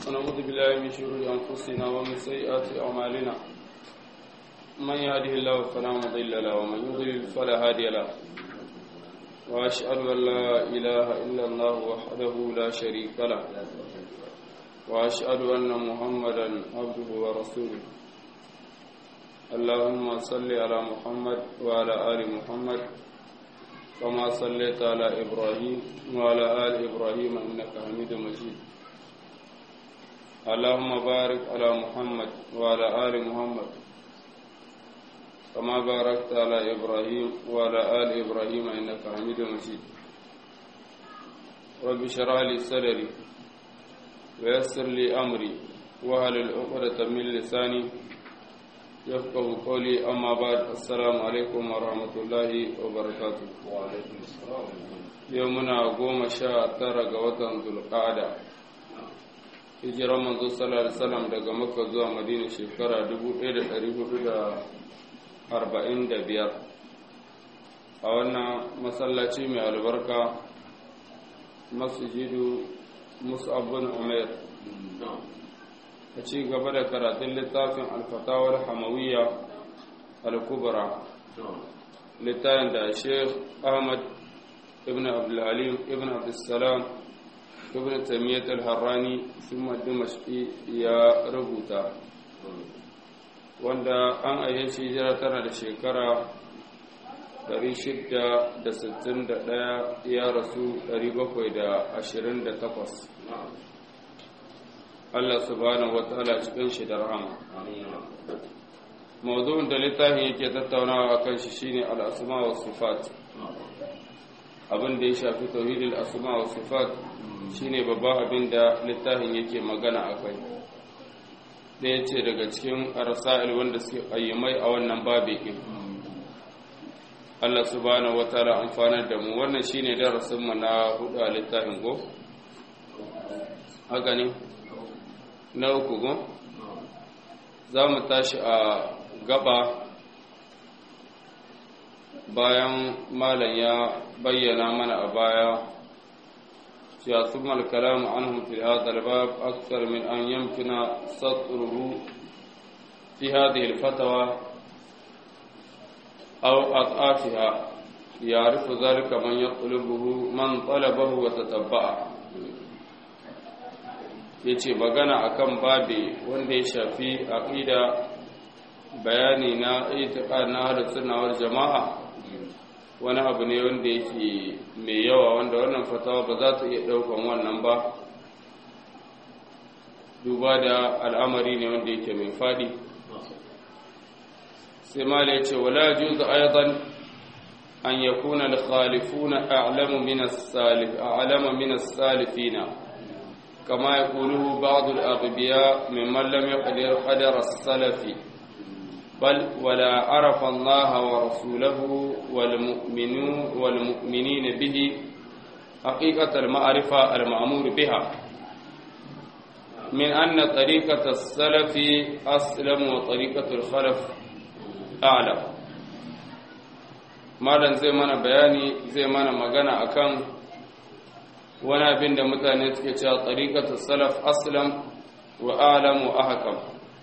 ونعوذ بالله من شرور أنفسنا ومن سيئات أعمالنا من يهده الله فلا مضل له ومن يضلل فلا هادي له وأشهد أن لا إله إلا الله وحده لا شريك له وأشهد أن محمدا عبده ورسوله اللهم صل على محمد وعلى آل محمد كما صليت على إبراهيم وعلى آل إبراهيم إنك حميد مجيد اللهم بارك على محمد وعلى آل محمد كما باركت على إبراهيم وعلى آل إبراهيم إنك حميد مجيد رب اشرح لي صدري ويسر لي أمري وهل العقدة من لساني يفقه قولي أما بعد السلام عليكم ورحمة الله وبركاته وعليكم السلام يومنا قوم شاء ترى وطن ذو القعدة hijirar manzo sallallahu alaihi wasallam daga makka zuwa madina shekara 1445 a wannan masallaci mai albarka masjidu mus'ab bin umair a ci gaba da karatun littafin alfatawar hamawiyya al-kubra littafin da sheikh ahmad ibn abdulhalim ibn abdulsalam ibn tamiyyat al-harrani thumma dimashqi ya rubuta wanda an ayyan shi hijira tana da shekara 661 ya rasu 728 Allah subhanahu wataala cikin shi da rahama mawdu'in da littafin yake tattaunawa akan shi shine al-asma wa sifat abin da ya shafi tauhidul asma wa sifat shine babban abin da littafin yake magana akai ɗaya ce daga cikin arsa'il wanda suke ayyamai a wannan babi ɗin Allah subhanahu wataala amfanar da mu wannan shine darasin mu na hudu a littafin go haka ne na uku go za mu tashi a gaba bayan malam ya bayyana mana a baya cewa ثم الكلام عنهم في هذا الباب أكثر من أن يمكن سطره في هذه الفتوى أو أضعافها يعرف ذلك من يطلبه من طلبه وتتبعه yace magana akan babi wanda ya shafi aqida bayani na itiqad na ahlus sunna wal jamaa wani abu ne wanda yake mai yawa wanda wannan fatawa ba za ta iya daukan wannan ba duba da al'amari ne wanda yake mai fadi sai mala yace wala juzu aidan an yakuna al-khalifuna a'lamu min as-salif a'lamu min as-salifina kama yaquluhu ba'd al-aghbiya mimman lam yaqdir qadar as-salafi بل ولا عرف الله ورسوله والمؤمنون والمؤمنين به حقيقة المعرفة المأمور بها من أن طريقة السلف أسلم وطريقة الخلف أعلم malam zai mana bayani zai mana magana akan wani abin da mutane suke cewa tsarikatu salaf aslam wa alam wa ahkam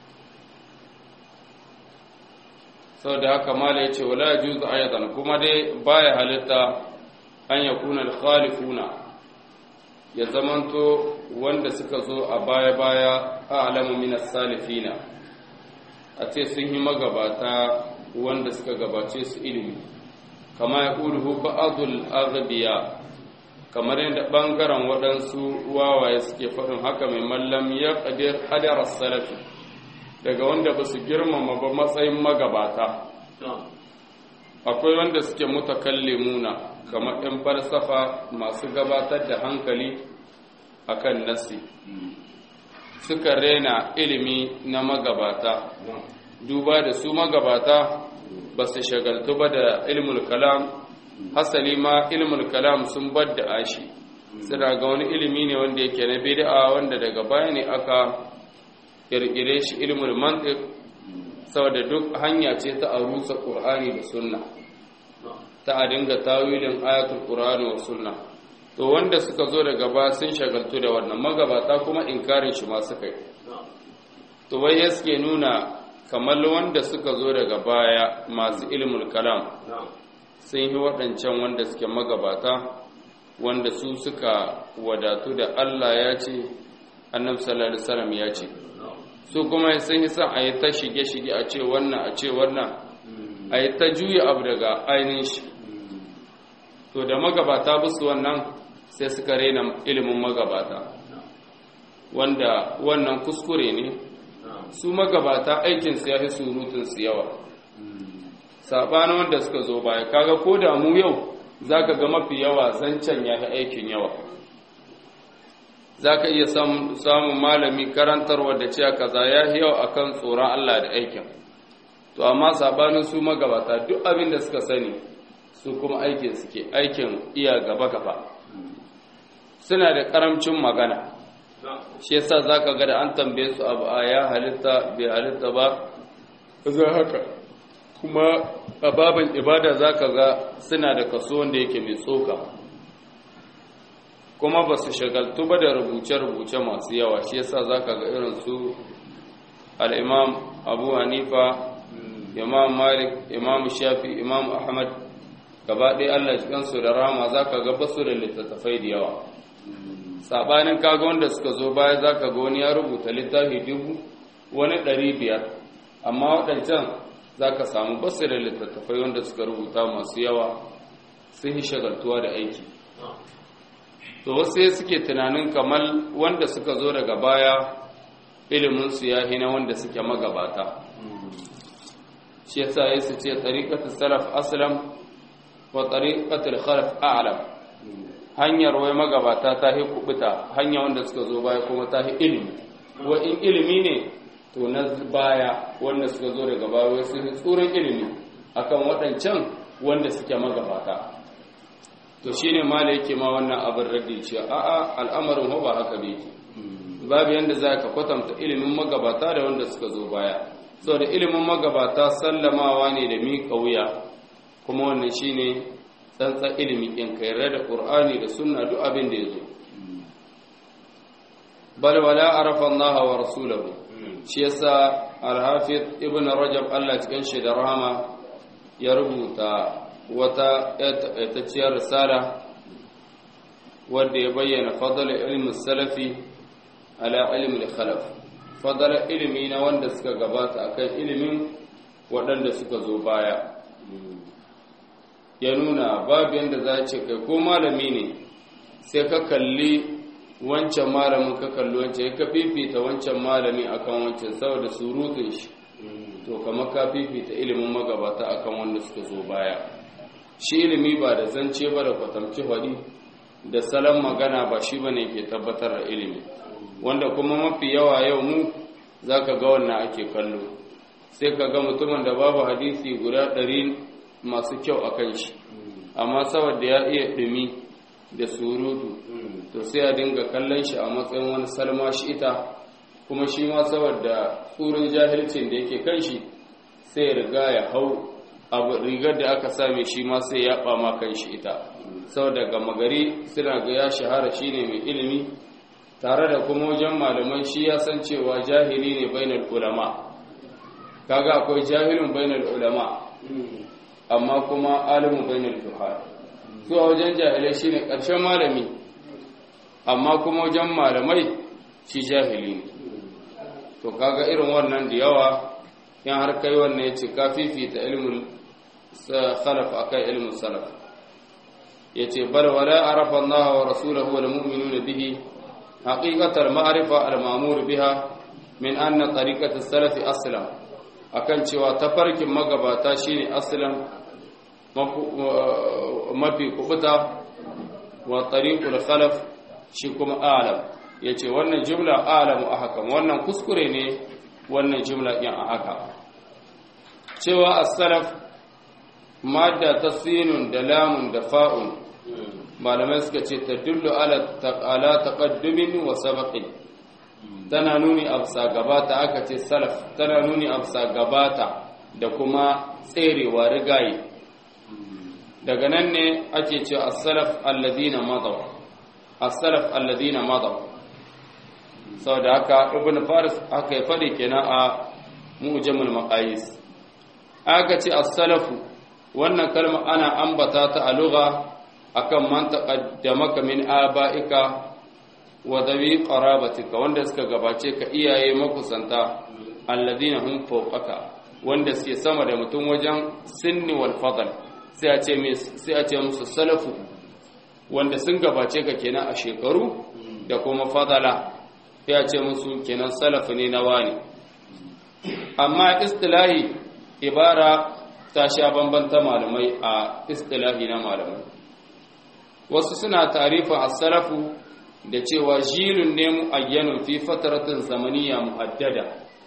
sau da haka mala ya ce wala juzu ayatan kuma dai baya halitta an ya kuna khalifuna ya zamanto wanda suka zo a baya-baya a alamu minas salifina a ce sun yi magabata wanda suka gabace su ilimi kama ya ƙuduhu ba'adul arabiya kamar yadda ɓangaren waɗansu wawaye suke faɗin haka mai mallam ya ƙadir hadarar salafi daga wanda ba su girmama ba matsayin magabata akwai wanda suke mutakallimuna kamar 'yan falsafa masu gabatar da hankali akan nasi suka rena ilimi na magabata duba da su magabata ba su shagaltu ba da ilmul kalam hasali ma ilmul kalam sun bar da ashi suna ga wani ilimi ne wanda yake na bid'a wanda daga baya ne aka kirkire shi ilmul mantiq saboda duk hanya ce ta arusa qur'ani da sunna ta a dinga tawilin ayatul qur'ani wa sunna to wanda suka zo daga ba sun shagaltu da wannan magabata kuma inkarin shi ma suka yi to wai ya suke nuna kamar wanda suka zo daga baya masu ilmul kalam sun yi waɗancan wanda suke magabata wanda su suka wadatu da Allah ya ce annabi sallallahu alaihi wasallam ya ce su kuma sun yi son a yi ta shige-shige a ce wannan a ce wannan a yi ta juya abu daga ainihin shi to da magabata busu wannan sai suka rena ilimin magabata wanda wannan kuskure ne su magabata aikinsu ya fi surutunsu yawa saɓanin wanda suka zo baya kaga ko da mu yau za ka ga mafi yawa zancen ya fi aikin yawa za ka iya samun malami karantarwa da cewa kaza ya fi yawa akan tsoron Allah da aikin to amma saɓanin su magabata duk abin da suka sani su kuma aikin suke aikin iya gaba-gaba suna da ƙaramcin magana shi yasa zaka ga da an tambaye su abu a ya halitta bai halitta ba za haka kuma a babin ibada zaka ga suna da kaso wanda yake mai tsoka kuma ba su shagaltu ba da rubuce-rubuce masu yawa shi yasa zaka ga irin su al-imam abu hanifa imam malik imam shafi imam ahmad gaba ɗaya allah cikinsu da rama zaka ga basu da littattafai da yawa sabanin kaga wanda suka zo baya zaka ga wani ya rubuta littafi dubu wani ɗari biyar amma waɗancan zaka samu basu da littattafai wanda suka rubuta masu yawa sun yi shagaltuwa da aiki to wasu suke tunanin kamar wanda suka zo daga baya iliminsu ya hina wanda suke magabata shi yasa ya su ce tariƙatul salaf aslam wa tariƙatul khalaf a'lam hanyar wai magabata ta hi kubuta hanya wanda suka zo baya kuma ta hi ilimi wa in ilimi ne to na baya wanda suka zo daga baya wai sun tsoron ilimi akan waɗancan wanda suke magabata to shine mala yake ma wannan abin raddi cewa a'a al'amarin ho ba haka bai babu yanda za ka kwatanta ilimin magabata da wanda suka zo baya saboda ilimin magabata sallamawa ne da miƙa wuya kuma wannan shine tsantsan ilimi in ka yarda da qur'ani da sunna duk abin da yazo bal wala arafa Allah wa rasulahu shi yasa al-hafiz ibn rajab Allah cikin shi da rahama ya rubuta wata tacciyar risala wanda ya bayyana fadl ilmi salafi ala ilmi al-khalaf fadl ilmi na wanda suka gabata akan ilimin waɗanda suka zo baya ya nuna babu yadda za ce kai ko malami ne sai ka kalli wancan malamin ka kalli wancan ya ka fifita wancan malami akan wancan saboda surutun shi to kamar ka fifita ilimin magabata akan wanda suka zo baya shi ilimi ba da zance ba da kwatamci hadi da salon magana ba shi bane ke tabbatar da ilimi wanda kuma mafi yawa yau mu zaka ga wannan ake kallo sai ka ga mutumin da babu hadisi guda ɗari masu kyau a kan shi amma saboda ya iya ɗumi da surutu to sai a dinga kallon shi a matsayin wani salma shi ita kuma shi ma saboda tsurin jahilcin da yake kan shi sai ya riga ya hau abu rigar da aka same shi ma sai ya ɓama kan shi ita saboda gama gari suna ga ya shahara shi ne mai ilimi tare da kuma wajen malaman shi ya san cewa jahili ne bainar ulama kaga akwai jahilin bainar ulama amma kuma alimu bainal fuqaha su a wajen jahilai shine ƙarshen malami amma kuma wajen malamai shi jahili ne to kaga irin wannan da yawa in har kai wannan yace ka fifita ilmul khalaf akai ilmul salaf yace bal wala arafa Allah wa rasuluhu wal mu'minuna bihi haqiqatal ma'rifa al ma'mur biha min anna tariqatus salaf aslam akan cewa tafarkin magabata shine aslan mafi kubuta wa tariqul khalaf shi kuma alam yace wannan jumla alamu ahkam wannan kuskure ne wannan jumla din a haka cewa as-salaf madda tasinun da lamun da fa'un malamai suka ce tadullu ala ala taqaddumin wa sabaqin tana nuni afsa gabata aka ce salaf tana nuni afsa gabata da kuma tserewa rigaye daga nan ne ake ce as-salaf alladhina madaw as-salaf alladhina madaw saboda haka ibn faris aka yi fadi kenan a mu'jamul maqayis aka ce as-salafu wannan kalma ana ambata ta a lugha akan man taqaddamaka min aba'ika wa dawi qarabatika wanda suka gabace ka iyaye makusanta alladhina hum fawqaka wanda suke sama da mutum wajen sinni wal fadl sai a ce sai a ce musu salafu wanda sun gabace ka kenan a shekaru da kuma fadala sai a ce musu kenan salafu ne na wani amma istilahi ibara ta sha bambanta malamai a istilahi na malamai wasu suna tarifin as-salafu da cewa jilun ne mu'ayyanun fi fataratin zamaniya muhaddada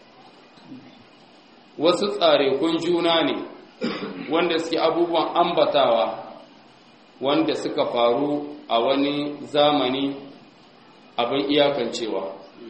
wasu tsarekun juna ne wanda suke abubuwan ambatawa wanda suka faru a wani zamani abin iyakancewa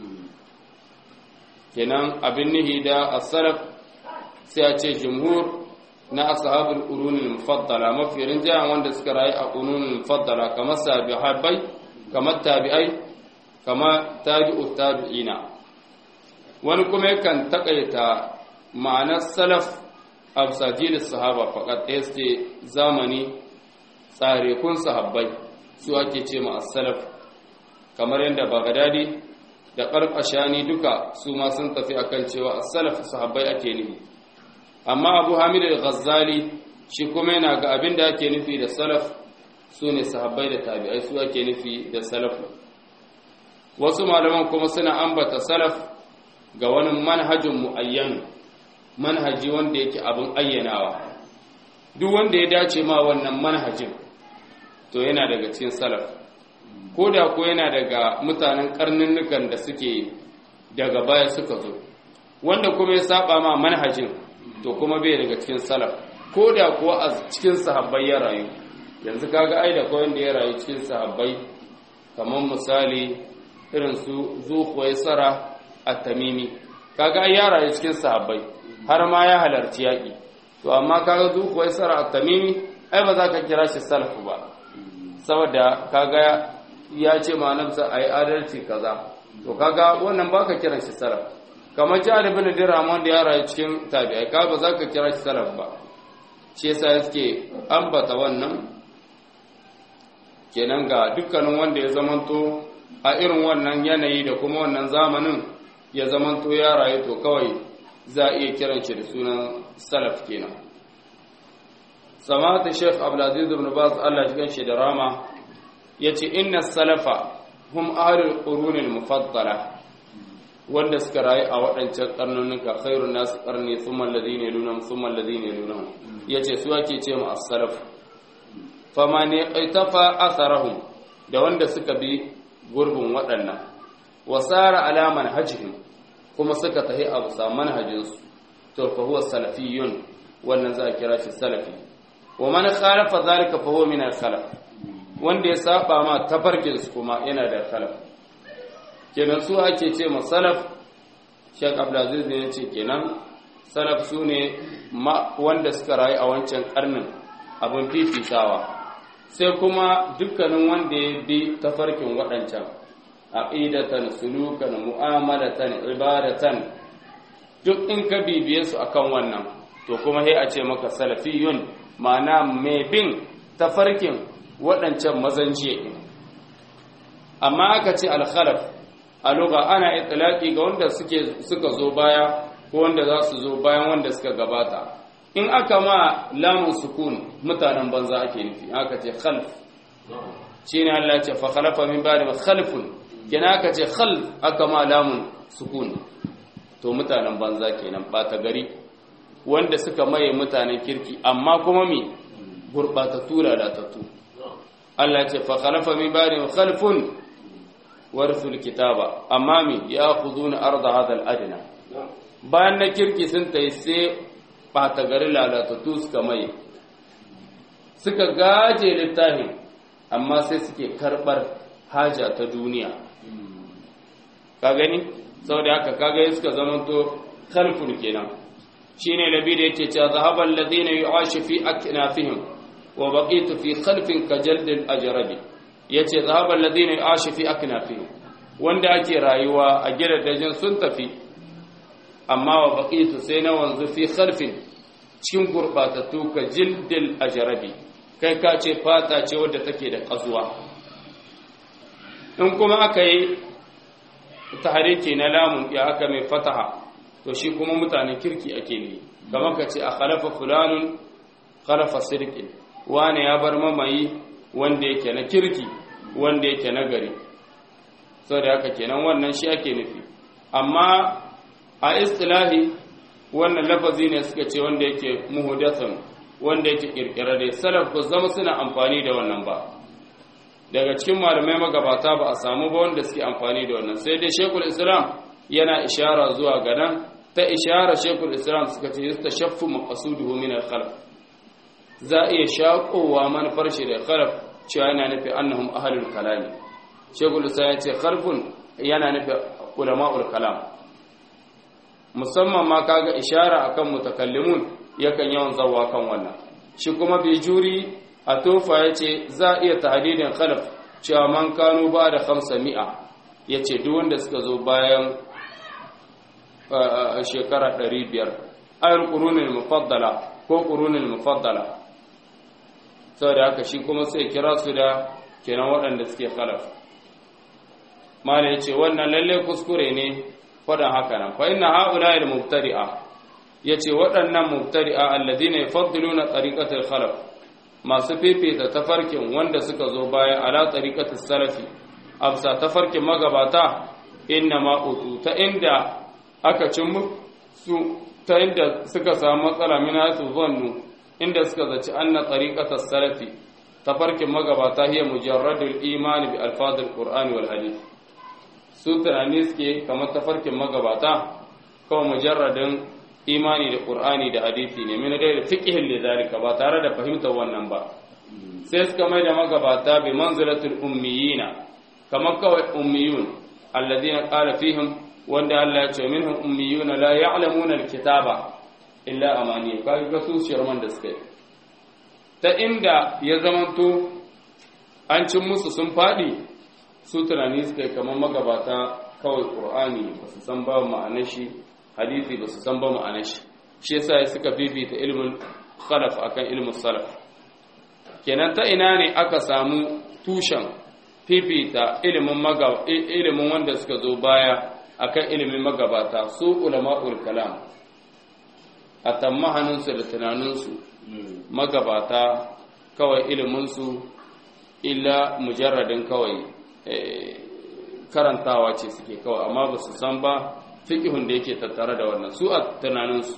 kenan abin nihi da as-salaf sai a ce jumhur na ashabul qurunil mufaddala mafi rinjayen wanda suka rayu a qurunil mufaddala kamar sahabbai kamar tabi'ai kamar tabi'ut tabi'ina wani kuma yakan takaita ma'anar salaf absajil sahaba faqat este zamani tsarekun sahabbai su ake ce ma as-salaf kamar yadda bagadadi da ƙarƙashani duka su ma sun tafi akan cewa as-salaf sahabbai ake nufi amma abu hamid al-ghazali shi kuma yana ga abin da ake nufi da salaf su ne sahabbai da tabi'ai su ake nufi da salaf wasu malaman kuma suna ambata salaf ga wani manhajin mu'ayyan manhaji wanda yake abin ayyanawa duk wanda ya dace ma wannan manhajin to yana daga cikin salaf ko da ko yana daga mutanen karninnukan da suke daga baya suka zo wanda kuma ya saba ma manhajin to kuma bai daga cikin salaf ko da kuwa a cikin sahabbai ya rayu yanzu kaga ai da kawai da ya rayu cikin sahabbai kamar misali irin su zuhuwaisara a tamimi kaga ai ya rayu cikin sahabbai har ma ya halarci yaƙi to amma kaga zuhuwaisara a tamimi ai ba za ka kira shi salaf ba saboda kaga ya ce ma nafsa ai adalci kaza to kaga wannan baka kiran shi salaf kamar jihar ibn dirham da ya rayu cikin tabi'ai ka ba za ka kira shi salaf ba shi yasa yake ambata wannan kenan ga dukkanin wanda ya zamanto a irin wannan yanayi da kuma wannan zamanin ya zamanto ya rayu to kawai za a iya kiran shi da sunan salaf kenan samata sheikh abdulaziz ibn baz Allah ya shi da rama yace inna salafa hum ahlul qurunil mufaddala wanda suka rayu a waɗancan karnunuka khairun nasu karni thumma alladhina yalunhum thumma alladhina yalunhum yace su ake ce mu as-salaf fama ne aitafa atharahum da wanda suka bi gurbin waɗannan wasara ala manhajihim kuma suka tahi a bisa manhajinsu to fa huwa salafiyun wannan za a kira shi salafi wa man khalafa zalika fa huwa min al-khalaf wanda ya saba ma tafarkin su kuma yana da khalaf kenan su ake ce ma salaf Sheikh Abdulaziz ne yace kenan salaf su ne wanda suka rayu a wancan karnin abin fifitawa sai kuma dukkanin wanda ya bi tafarkin waɗancan aqidatan sulukan mu'amalatan ibadatan duk in ka bibiye su akan wannan to kuma sai a ce maka salafiyun ma'ana mai bin tafarkin waɗancan mazanje amma aka ce al-khalaf a lugha ana itlaqi ga wanda suke suka zo baya ko wanda za su zo bayan wanda suka gabata in aka ma lamun sukun mutanen banza ake nufi aka ce khalf shine Allah ya ce fa khalafa min ba'di khalfun kina aka ce khalf aka ma lamun sukun to mutanen banza kenan bata gari wanda suka maye mutanen kirki amma kuma mi gurbatattu lalatattu Allah ya ce fa khalafa min ba'di khalfun warithul kitaba amma mi ya'khuduna arda hadha al-adna bayan na kirki sun tayi sai ɓata gari lalatattu suka mai suka gaje littafin amma sai suke karɓar haja ta duniya ka gani sau da haka kaga suka zamanto khalfun kenan shine labi da yake cewa zahaban ladina yu'ashu fi aknafihim wa baqitu fi khalfin ka jaldil ajrabi yace zahabal ladina yashu fi aknafi wanda ake rayuwa a gidajen sun tafi amma wa baqitu sai na wanzu fi khalfin cikin gurbatattu ka jildil ajrabi kai ka ce fata ce wadda take da kazuwa in kuma aka yi tahariki na lamun ya aka mai fataha to shi kuma mutanen kirki ake ne kamar ka ce a khalafa fulanun khalafa sirkin wane ya bar mamayi wanda yake na kirki wanda yake na gari sau da haka kenan wannan shi ake nufi amma a istilahi wannan lafazi ne suka ce wanda yake muhudathan wanda yake kirkirare salaf ku zama suna amfani da wannan ba daga cikin malamai magabata ba a samu ba wanda suke amfani da wannan sai dai shekul islam yana ishara zuwa ga nan ta ishara shekul islam suka ce yasta shaffu maqasuduhu min al-khalq za a iya shaƙowa manufar shi da khalaf cewa yana nufi annahum ahlul kalami shekul islam ya ce khalfun yana nufi ulama'ul kalam musamman ma kaga ishara akan mutakallimun yakan yawan zawa kan wannan shi kuma bai juri a tofa ya ce za a iya tahdidin khalaf cewa man kanu ba da hamsa mi'a ya ce duk wanda suka zo bayan shekara ɗari biyar ayar ƙurunin mufaddala ko ƙurunin mufaddala sau da haka shi kuma sai kira su da kenan waɗanda suke khalaf mala ya ce wannan lalle kuskure ne faɗin haka nan fa inna ha'ula il mubtadi'a yace waɗannan mubtadi'a alladhina yufaddiluna tariqatal khalaf masu fifita tafarkin wanda suka zo baya ala tariqatis salafi afsa tafarkin magabata inna ma utu ta inda aka cin su ta inda suka samu matsala min hasu zannu inda suka zaci anna tariqatas salafi tafarkin magabata hiya mujarradul imani bi alfadil qur'ani wal hadith su tunani suke kamar tafarkin magabata kawai mujarradin imani da qur'ani da hadisi ne min da fiqhin li zalika ba tare da fahimtar wannan ba sai suka mai da magabata bi manzilatul ummiyina kamar kawai ummiyun alladhina qala fihim wanda Allah ya ce minhum ummiyuna la ya'lamuna alkitaba illa amani kaga ga su shirman da suka ta inda ya zamanto an cin musu sun fadi su tunani suka yi kamar magabata kawai ƙur'ani ba su san ba ma'anar shi hadisi ba su san ba ma'anar shi shi yasa suka bibita ilimin khalaf akan ilimin salaf kenan ta ina ne aka samu tushen fifita ilimin maga ilimin wanda suka zo baya akan ilimin magabata su ulama'ul kalam a tammahaninsu da tunaninsu magabata kawai iliminsu illa mujarradin kawai karantawa ce suke kawai amma ba su san ba fiƙihun da yake tattare da wannan su a tunaninsu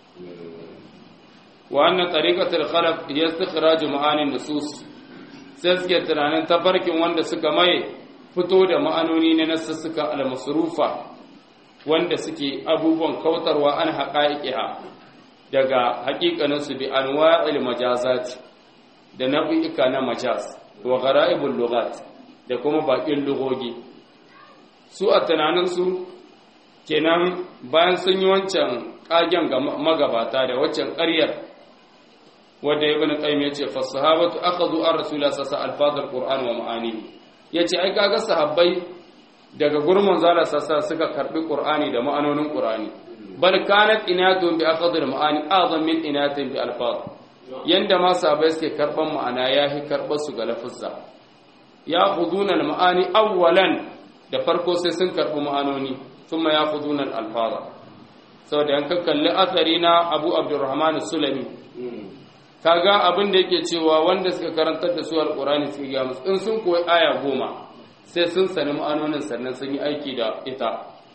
wa annan tariqatul khalaf hiya istikhraj ma'anin nusus sai suke tunanin tafarkin wanda suka maye fito da ma'anoni na nasussuka al-masrufa wanda suke abubuwan kautarwa an haqa'iqiha daga haƙiƙanin su bi anwa'il majazati da nau'ika na majaz wa gharaibul lughat da kuma baƙin lugogi su a tunaninsu kenan bayan sun yi wancan ƙagen ga magabata da waccan ƙaryar wadda ibn qayyim yace fa sahabatu akhadhu ar rasulullah sallallahu alaihi wasallam qur'an wa ma'anihi yace ai kaga sahabbai daga gurmun zala sassa suka karbi qur'ani da ma'anonin qur'ani bal kanat inatun bi akhadhi al ma'ani azam min inatin bi alfaz yanda ma sahabbai suke karban ma'ana yahi karbar su ga lafuzza ya khuduna al ma'ani awwalan da farko sai sun karbi ma'anoni thumma ya khuduna al alfaza saboda yanka kalli athari na Abu Abdurrahman Sulami kaga abin da yake cewa wanda suka karantar da su alkurani su ga musu in sun koyi aya goma sai sun sani ma'anonin sannan sun yi aiki da ita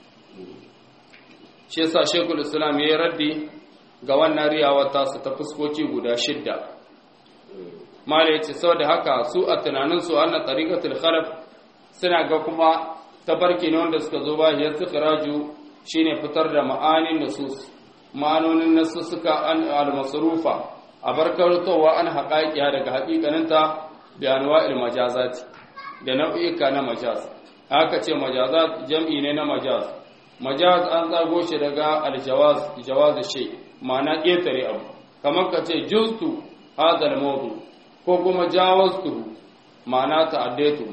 shi yasa shekul islam ya yi raddi ga wannan riyawar tasu ta fuskoki guda shidda mala yace saboda haka su a tunanin su anna tariqatul khalaf suna ga kuma tabarki ne wanda suka zo ba ya sikhraju shine fitar da ma'anin nusus ma'anonin nasu suka an al-masrufa a barkartowa an haƙaƙiya daga haƙiƙaninta da anwa'il majazati da nau'ika na majaz haka ce majazat jam'i ne na majaz majaz an tsago shi daga aljawaz jawaz shay ma'ana ƙetare abu kamar ka ce juztu hadal mawdu ko kuma jawaztu ma'ana ta'addaitu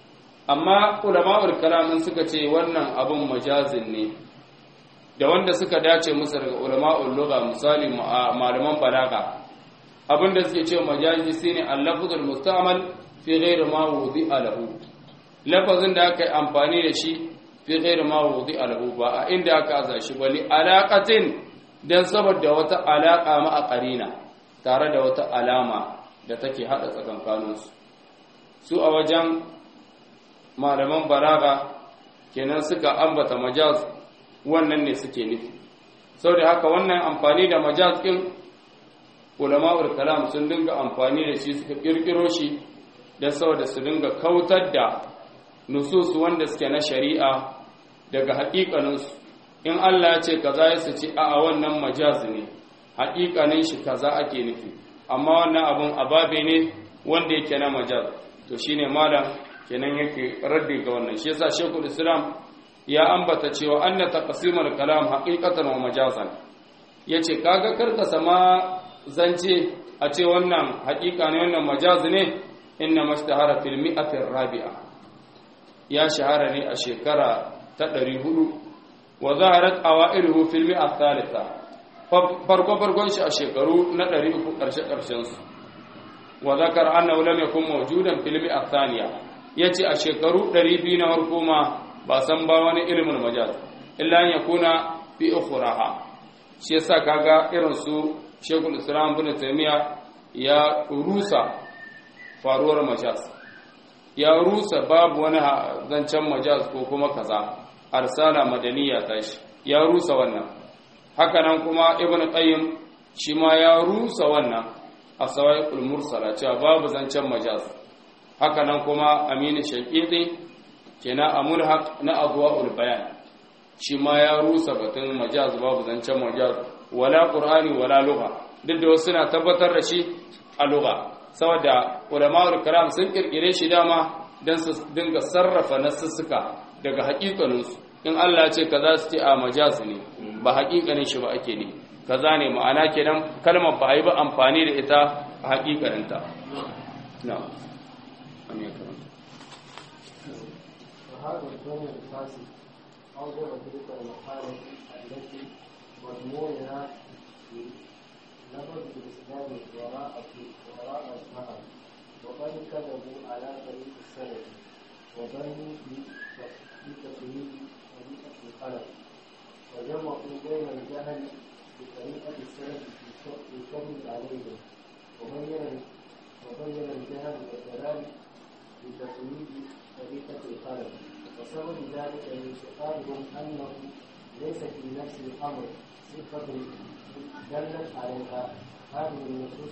amma ulama'ul kalamin suka ce wannan abun majazin ne da wanda suka dace musu daga ulama'ul lugha misali malaman balaga abinda suke ce majazi shine al-lafzul musta'mal fi ghairi ma wudi'a lahu lafazin da aka yi amfani da shi fi ghairi ma wudi'a lahu ba a inda aka aza shi bali alaqatin dan saboda wata alaka ma a qarina tare da wata alama da take hada tsakankaninsu su a wajen malaman balaga kenan suka ambata majaz wannan ne suke nufi sau da haka wannan amfani da majaz ɗin ulama'ul kalam sun dinga amfani da shi suka ƙirƙiro shi don saboda su dinga kautar da nusus wanda suke na shari'a daga haƙiƙaninsu in Allah ya ce kaza ya su ce a wannan majaz ne haƙiƙanin shi kaza ake nufi amma wannan abun ababe ne wanda yake na majaz to shine malam kenan yake raddi ga wannan shi yasa shekul islam ya ambata cewa anna taqsimul kalam haqiqatan wa majazan yace kaga karka sama zance a ce wannan haƙiƙa ne wannan majaz ne inna mashtahara fil mi'atir rabi'a ya shahara ne a shekara ta 400 wa zaharat awailuhu fil mi'a thalitha farko farkon shi a shekaru na 300 karshe karshen su wa zakar annahu lam yakun mawjudan fil mi'a thaniya yace a shekaru 200 na farko ma ba san ba wani ilimin majaz illa an yakuna fi ukhraha shi yasa kaga irin su Sheikhul Islam Ibn Taymiyyah ya rusa faruwar majaz ya rusa babu wani zancen majaz ko kuma kaza arsala madaniya tashi ya rusa wannan haka nan kuma Ibn Qayyim shi ma ya rusa wannan a sawaiqul mursala cewa babu zancen majaz haka nan kuma Aminu Shaqiqi kenan a mulhaq na adwa'ul bayan shi ma ya rusa batun majaz babu zancen majaz wala qur'ani wala lugha duk da wasu na tabbatar da shi a lugha saboda ulama'ul karam sun kirkire shi dama dan su dinga sarrafa nasussuka daga haƙiƙanin su in Allah ya ce kaza su ce a majaz ne ba haƙiƙanin shi ba ake ne kaza ne ma'ana kenan kalmar ba a yi ba amfani da ita a haƙiƙanin ta na'am وهذا الظن الفاسد أوجب تلك المقالة التي مضمونها نبذ الإسلام وراء وراء الظهر وقد كذبوا على طريق السلف وظنوا في تقليد طريقة الخلف وجمعوا بين الجهل بطريقة السلف في الكذب عليهم وبين وبين الجهل والضلال بتقليد طريقة الخلف وسبب ذلك انتقالهم أنه ليس في نفس الأمر صفة دلت عليها هذه النصوص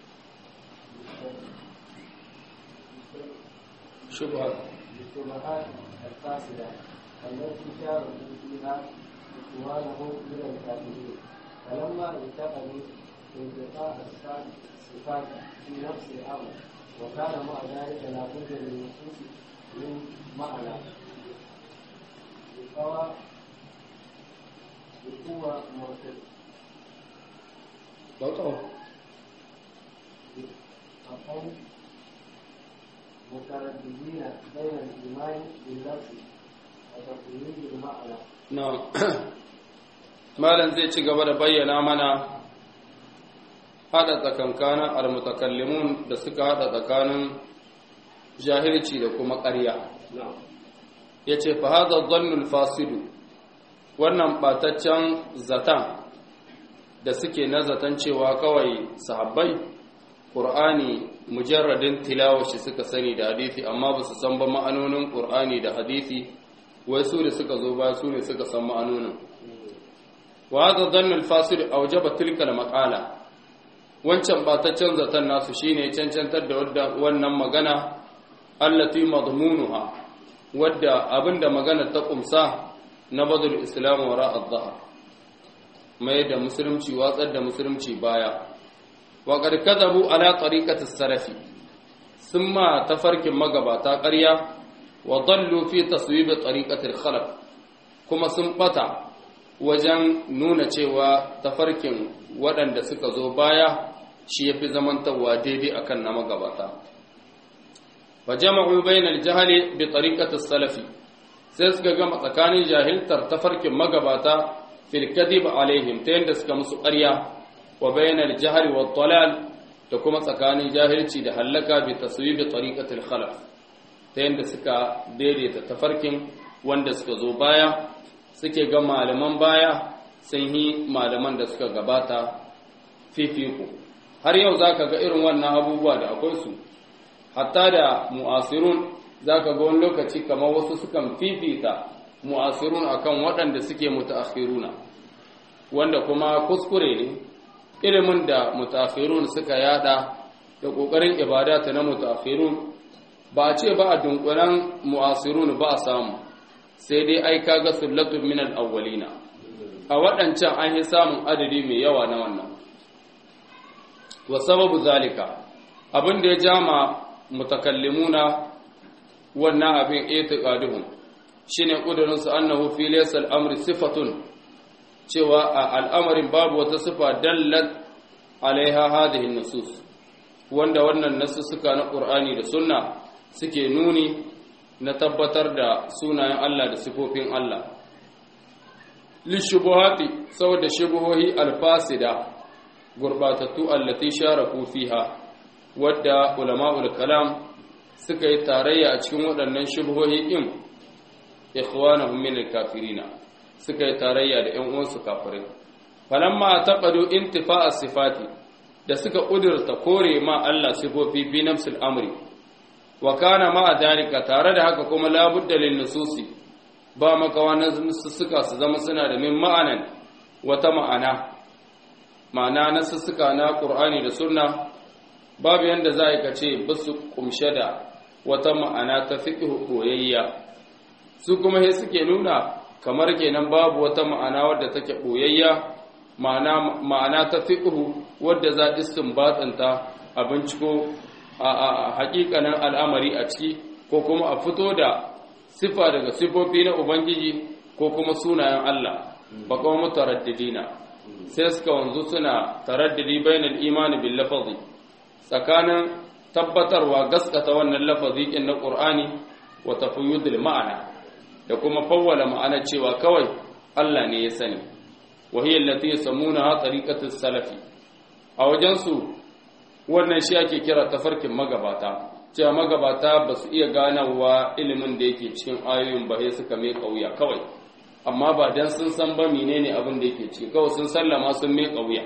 شبهة بالشبهات الفاسدة التي شاركوا فيها إخوانهم من الكافرين فلما انتقلوا انتقاء الصفات في نفس الأمر وكان مع ذلك لا بد للنصوص من معنى بقوى بقوة مرتد بقوا أقوم مترددين بين الإيمان باللفظ وتقليد المعنى na malam zai ci gaba da bayyana mana hada tsakankanin almutakallimun da suka hada tsakanin jahilci da kuma ƙarya ya ce fa hada zannul fasidu wannan ɓataccen zatan da suke na zaton cewa kawai sahabbai ƙur'ani mujarradin tilawashi suka sani da hadisi amma ba su san ba ma'anonin ƙur'ani da hadisi wai su ne suka zo ba su ne suka san ma'anonin wa hadha dhannu al-fasid awjaba tilka al-maqala wancan bataccen zaton nasu shine cancantar da wannan magana allati madmunuha wadda abinda magana ta kumsa na badul islam wara adh-dhahr mai da musulunci watsar da musulunci baya wa qad kadabu ala tariqati as-salafi summa tafarkin magabata ƙarya wa dallu fi taswib tariqati al-khalaf kuma sun bata wajen nuna cewa tafarkin waɗanda suka zo baya shi yafi zamantawa daidai akan na magabata fa jama'u bainal jahali bi tariqati salafi sai suka gama tsakanin jahiltar tafarkin magabata fil kadhib alaihim ta yanda suka musu ƙarya wa bainal jahri wat dalal da kuma tsakanin jahilci da hallaka bi taswibi tariqatil khalaf ta yanda suka daidaita tafarkin wanda suka zo baya suke ga malaman baya sun yi malaman da suka gabata fifiko har yau zaka ga irin wannan abubuwa da akwai su hatta da mu'asirun zaka ga wani lokaci kamar wasu sukan fifita mu'asirun akan waɗanda suke mutaakhiruna wanda kuma kuskure ne ilimin da mutaakhirun suka yada da kokarin ibadata na mutaakhirun ba a ce ba a dunkulen mu'asirun ba a samu sai dai ai kaga sullatun min al-awwalina a waɗancan an yi samun adadi mai yawa na wannan wa sababu zalika abin da ya jama mutakallimuna wannan abin itiqaduhum shine kudurin su annahu fi laysa al-amri sifatun cewa a al'amarin babu wata sifa dallat alaiha hadhihi nusus wanda wannan nasussuka na Qur'ani da Sunna suke nuni na tabbatar da sunayen Allah da sifofin Allah lishubuhati saboda shubuhohi alfasida gurbatattu allati sharaku fiha wadda ulama'ul kalam suka yi tarayya a cikin waɗannan shubuhohi din ikhwanahum min al-kafirina suka yi tarayya da ƴan uwansu kafirai falamma taqadu intifa'a sifati da suka kudurta kore ma Allah sifofi bi nafsil amri wa kana ma dalika tare da haka kuma labudda lin nususi ba makawa na sussuka su zama suna da min ma'anan wata ma'ana ma'ana na sussuka na qur'ani da sunna babu yanda za ka ce basu kumshe da wata ma'ana ta fiqh boyayya su kuma sai suke nuna kamar kenan babu wata ma'ana wadda take boyayya ma'ana ma'ana ta fiqh wadda za istinbatanta a binciko a hakikanin al'amari a ciki ko kuma a fito da sifa daga sifofi na ubangiji ko kuma sunayen Allah ba kuma mutaraddidina sai suka wanzu suna taraddidi bainal imani bil lafazi tsakanin tabbatarwa gaskata wannan lafazi kin na Qur'ani wa tafyidul ma'ana da kuma fawwala ma'ana cewa kawai Allah ne ya sani wa hiya allati yasamuna tariqatus salafi a wajen su wannan shi ake kira tafarkin magabata cewa magabata ba su iya ganawa ilimin da yake cikin ayoyin ba sai suka mai kauya kawai amma ba dan sun san ba menene abin da yake ciki kawai sun sallama sun mai kauya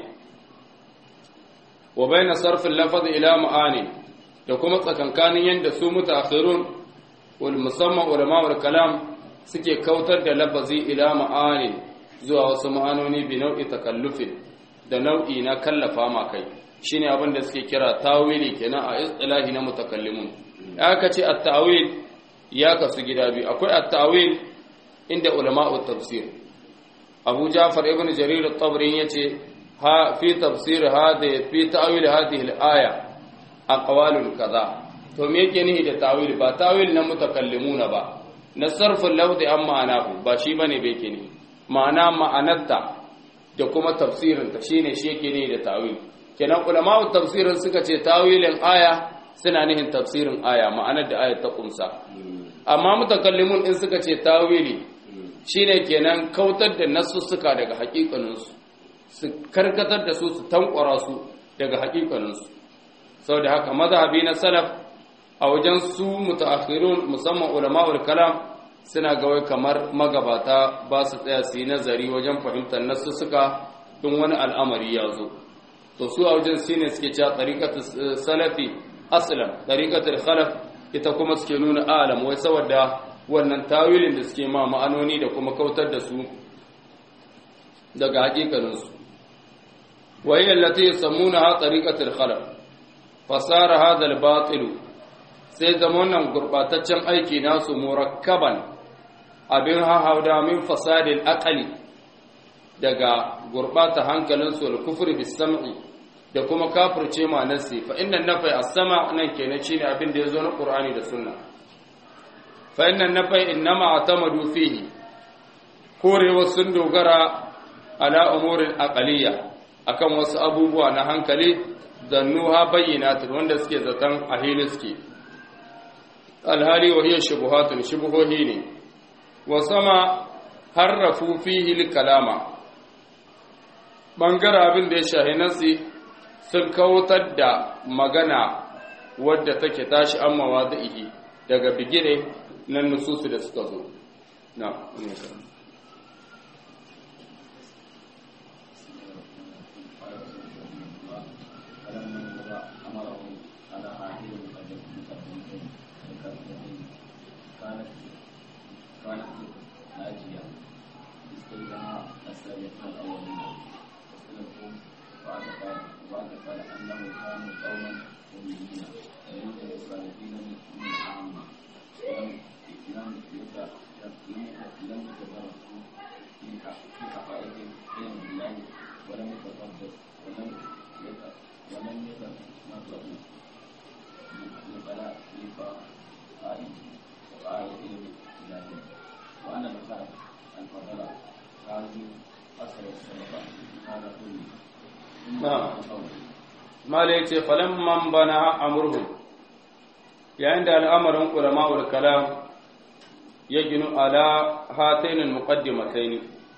wa baina sarfin lafaz ila ma'ani da kuma tsakankanin yanda su mutaakhirun wal musamman ulama kalam suke kautar da lafazi ila ma'ani zuwa wasu ma'anoni bi nau'i takallufin da nau'i na kallafa ma kai shine abin da suke kira tawili kenan a istilahi na mutakallimun aka ce at-tawil ya kasu gida biyu akwai at-tawil inda ulama'u tafsir Abu Ja'far ibn Jarir at-Tabari yace ha fi tafsir hada fi ta'wil hadhihi al-aya aqwalun kaza to me yake nihi da tawil ba tawil na mutakallimuna ba na sarfin lafzi an ma'anahu ba shi bane bai ke ne ma'ana ma'anarta da kuma tafsirinta shine shi yake ne da tawil kenan ulama'u tafsirin suka ce tawilin aya suna nihin tafsirin aya ma'anar da ayat ta kumsa amma mutakallimun in suka ce tawili shine kenan kautar da nasussuka daga hakikaninsu su karkatar da su su tankwara su daga hakikaninsu saboda haka mazhabi na salaf a wajen su mutaakhirun musamman ulama'ul kalam suna ga wai kamar magabata ba su tsaya su yi nazari wajen fahimtar nasussuka in wani al'amari ya zo to su a wajen shine suke cewa tariqatu salafi aslan tariqatul khalaf ita kuma suke nuna alam wai saboda wannan tawilin da suke ma ma'anoni da kuma kautar da su daga hakikanin su wa hiya allati yusammunaha tariqatul khalaf fasara hadha al-batil sai zama wannan gurbataccen aiki nasu murakkaban abin hahauda min fasadil aqali daga gurbata hankalinsu da kufri bis sam'i da kuma kafirce ma nasi fa inna nafai as-sama nan kenan shine abin da yazo na Qur'ani da Sunna fa inna nafai innama atamadu fihi korewa sun dogara ala umurin aqaliyya akan wasu abubuwa na hankali zannuha bayyinatun wanda suke zaton a hili suke alhali wa hiya shubuhatun shubuhohi ne wa sama harrafu fihi kalama bangare abin da ya shahi nasi sun kautar da magana wadda take tashi an mawadi'i daga bigire na nususu da suka zo na mala yace falamman bana amurhu yayin da al'amarin ulama'ul kalam ya ginu ala hatainin muqaddimataini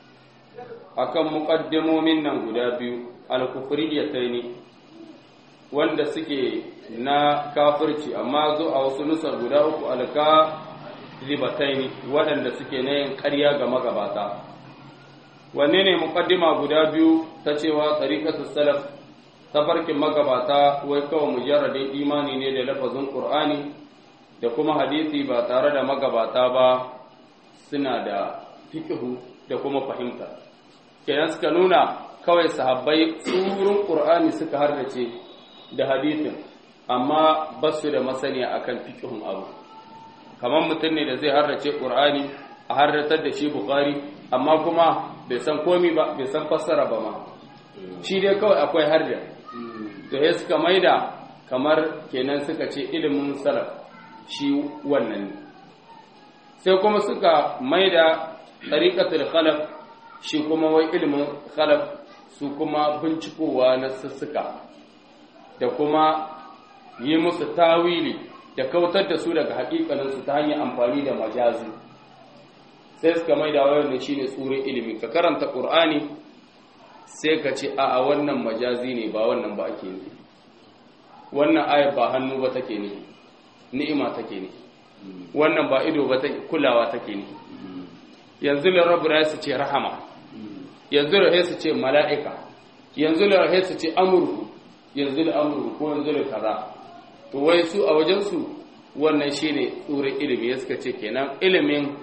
akan muqaddimomin nan guda biyu al-kufriyataini wanda suke na kafirci amma zo a wasu nusar guda uku alka libataini waɗanda suke na yin ƙarya ga magabata wanne ne muqaddima guda biyu ta cewa tariqatus salaf tafarkin magabata wai kawai mujarradin imani ne da lafazin qur'ani da kuma hadisi ba tare da magabata ba suna da fiqhu da kuma fahimta kenan suka nuna kawai sahabbai tsurun qur'ani suka hardace da hadisin amma ba su da masaniya akan fiqhun abu kamar mutum ne da zai hardace qur'ani a hardatar da shi bukhari amma kuma bai san komi ba bai san fassara ba ma shi dai kawai akwai harda to ya suka maida kamar kenan suka ce ilimin salaf shi wannan ne sai kuma suka maida tariqatul khalaf shi kuma wai ilimin khalaf su kuma bincikowa na sussuka da kuma yi musu tawili da kautar da su daga hakikaninsu ta hanyar amfani da majazi sai suka maida wannan shine tsurin ilimi ka karanta qur'ani sai ka ce a wannan majazi ne ba wannan ba ake ne wannan ayar ba hannu ba take ne ni'ima take ne wannan ba ido ba take kulawa take ne yanzu da rabu su ce rahama yanzu da su ce mala'ika yanzu da su ce amurku yanzu da amurku ko yanzu da kaza to wai su a wajensu wannan shine tsurin ilimi ya suka ce kenan ilimin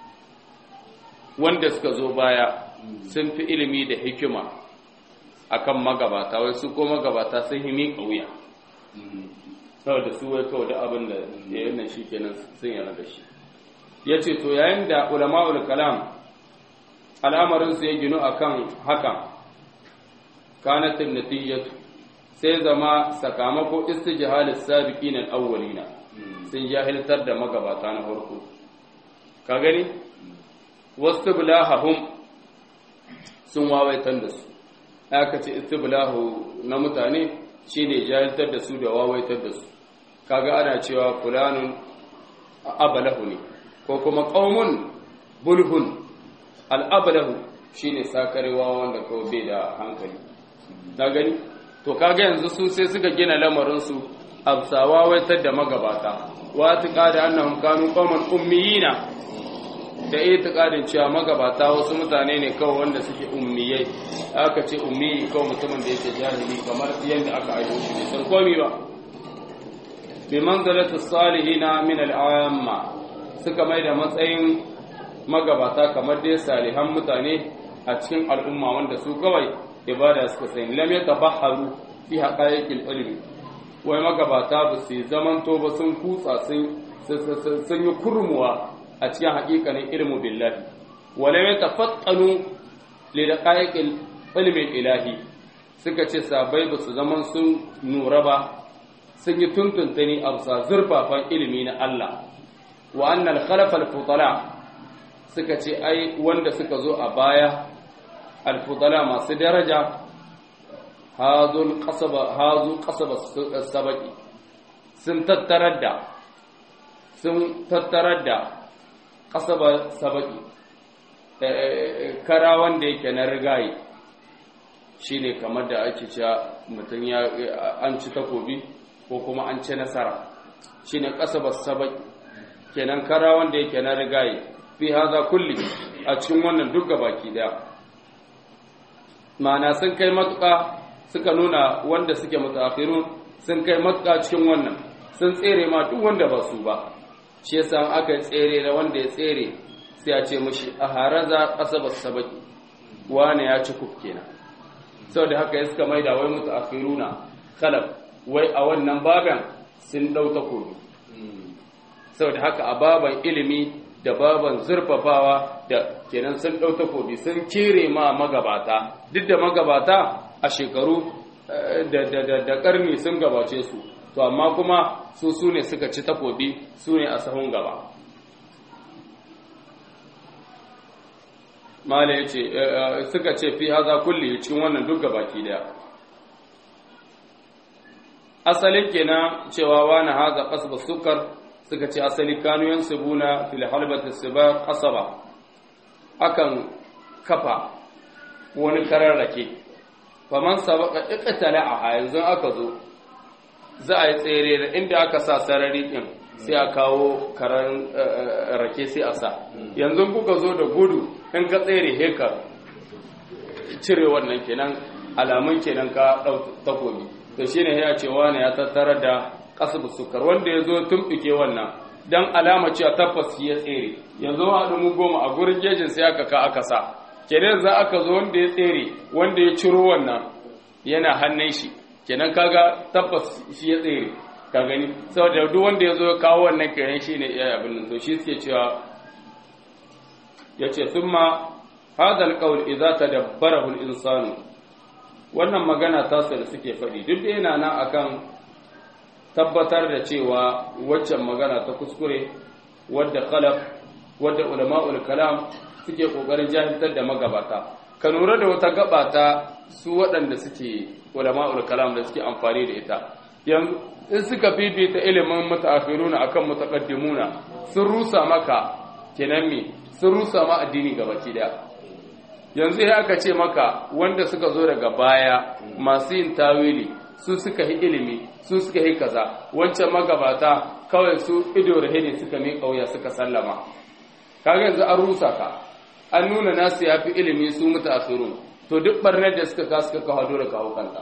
wanda suka zo baya sun fi ilimi da hikima akan magabata wai su ko magabata sun yi miƙa wuya saboda su wai kawai da abin da ya yi shi kenan sun yana da shi ya ce to yayin da ulama'ul kalam al'amarinsu ya ginu akan hakan kanatin natijatu sai zama sakamako istijhalis sabiqin al-awwalina sun jahiltar da magabata na farko ka gani wastiblahum sun wawaitar da su aka ce istiblahu na mutane shine jahiltar da su da wawaitar da su kaga ana cewa fulanun abalahu ne ko kuma qaumun bulhun al-ablahu shine sakarewa wanda kawai bai da hankali na gani to kaga yanzu su sai suka gina lamarin su absawa waitar da magabata wa tiqada annahum kanu qauman ummiyina da itiqadin cewa magabata wasu mutane ne kawai wanda suke ummiyai aka ce ummi kawai mutumin da yake jahili kamar yadda aka aiko shi ne san komai ba bi manzalatu salihina min al'amma suka mai da matsayin magabata kamar dai salihan mutane a cikin al'umma wanda su kawai ibada suka sani lam yatabahharu fi haqa'iqil ilmi wai magabata ba su zamanto ba sun kutsa sun sun yi kurmuwa a cikin haƙiƙanin ilmu billahi wala yatafattanu li daqa'iqil ilmi ilahi suka ce sabai ba su zaman sun nura ba sun yi tuntuntuni a bisa zurfafan ilimi na Allah wa annal khalafal futala suka ce ai wanda suka zo a baya alfudala masu daraja hazul qasaba hazu qasaba sabaki sun tattarar da sun tattarar da ƙasaba sabaki kara wanda yake na rigaye shi ne kamar da ake cewa mutum ya an ci takobi ko kuma an ci nasara shi ne ƙasaba sabaki kenan kara wanda yake na rigaye fi haza kulli a cikin wannan duk baki daya ma'ana sun kai matuƙa suka nuna wanda suke mutaakhirun sun kai matuƙa cikin wannan sun tsere ma duk wanda ba su ba shi yasa aka tsere da wanda ya tsere sai a ce mashi a haraza asaba sabaki wani ya ci kuf kenan saboda haka ya suka maida wai mutaakhiruna khalaf wai a wannan baban sun dau takobi saboda haka a baban ilimi da baban zurfafawa da kenan sun dau takobi sun kere ma magabata duk da magabata a shekaru da karni sun gabace su to amma kuma su su ne suka ci takobi su ne a sahun gaba mala ya ce suka ce fi haza kulli cikin wannan duk gabaki daya asalin kenan cewa wani haza kasba sukar suka ce asali kanu yan subuna fil halbati siba qasaba akan kafa wani kararrake faman sabaka iqtala a yanzu aka zo za a yi tsere da inda aka sa sarari din sai a kawo karan rake sai a sa yanzu kuka zo da gudu in ka tsere heka cire wannan kenan alamun kenan ka dau takobi to shine ya ce wani ya tattara da kasbu sukar wanda ya zo tumɓuke wannan dan alama cewa tabbas ya tsere yanzu ma haɗu mu goma a gurin gejin sai aka ka aka sa kenan za aka zo wanda ya tsere wanda ya ciro wannan yana hannun shi kenan kaga tabbas shi ya tsere ka gani saboda duk wanda ya zo ya kawo wannan kenan shi ne iya abin nan to shi suke cewa ya ce thumma hadha alqawl idza tadabbarahu al-insanu wannan magana ta da suke faɗi duk da yana nan akan tabbatar da cewa waccan magana ta kuskure wadda khalaf wadda ulama'ul kalam suke kokarin jahiltar da magabata ka lura da wata gabata su waɗanda suke ulama'ul kalam da suke amfani da ita yanzu in suka fifita ilimin mutaakhiruna akan mutaqaddimuna sun rusa maka kenan me sun rusa ma addini gabaki daya yanzu ya aka ce maka wanda suka zo daga baya masu yin tawili su suka yi ilimi su suka yi kaza wancan magabata kawai su ido da ne suka mi kauya suka sallama kaga yanzu an rusa ka an nuna nasu yafi ilimi su mutaakhirun to duk barnar da suka ka suka kawo dole kawo kanta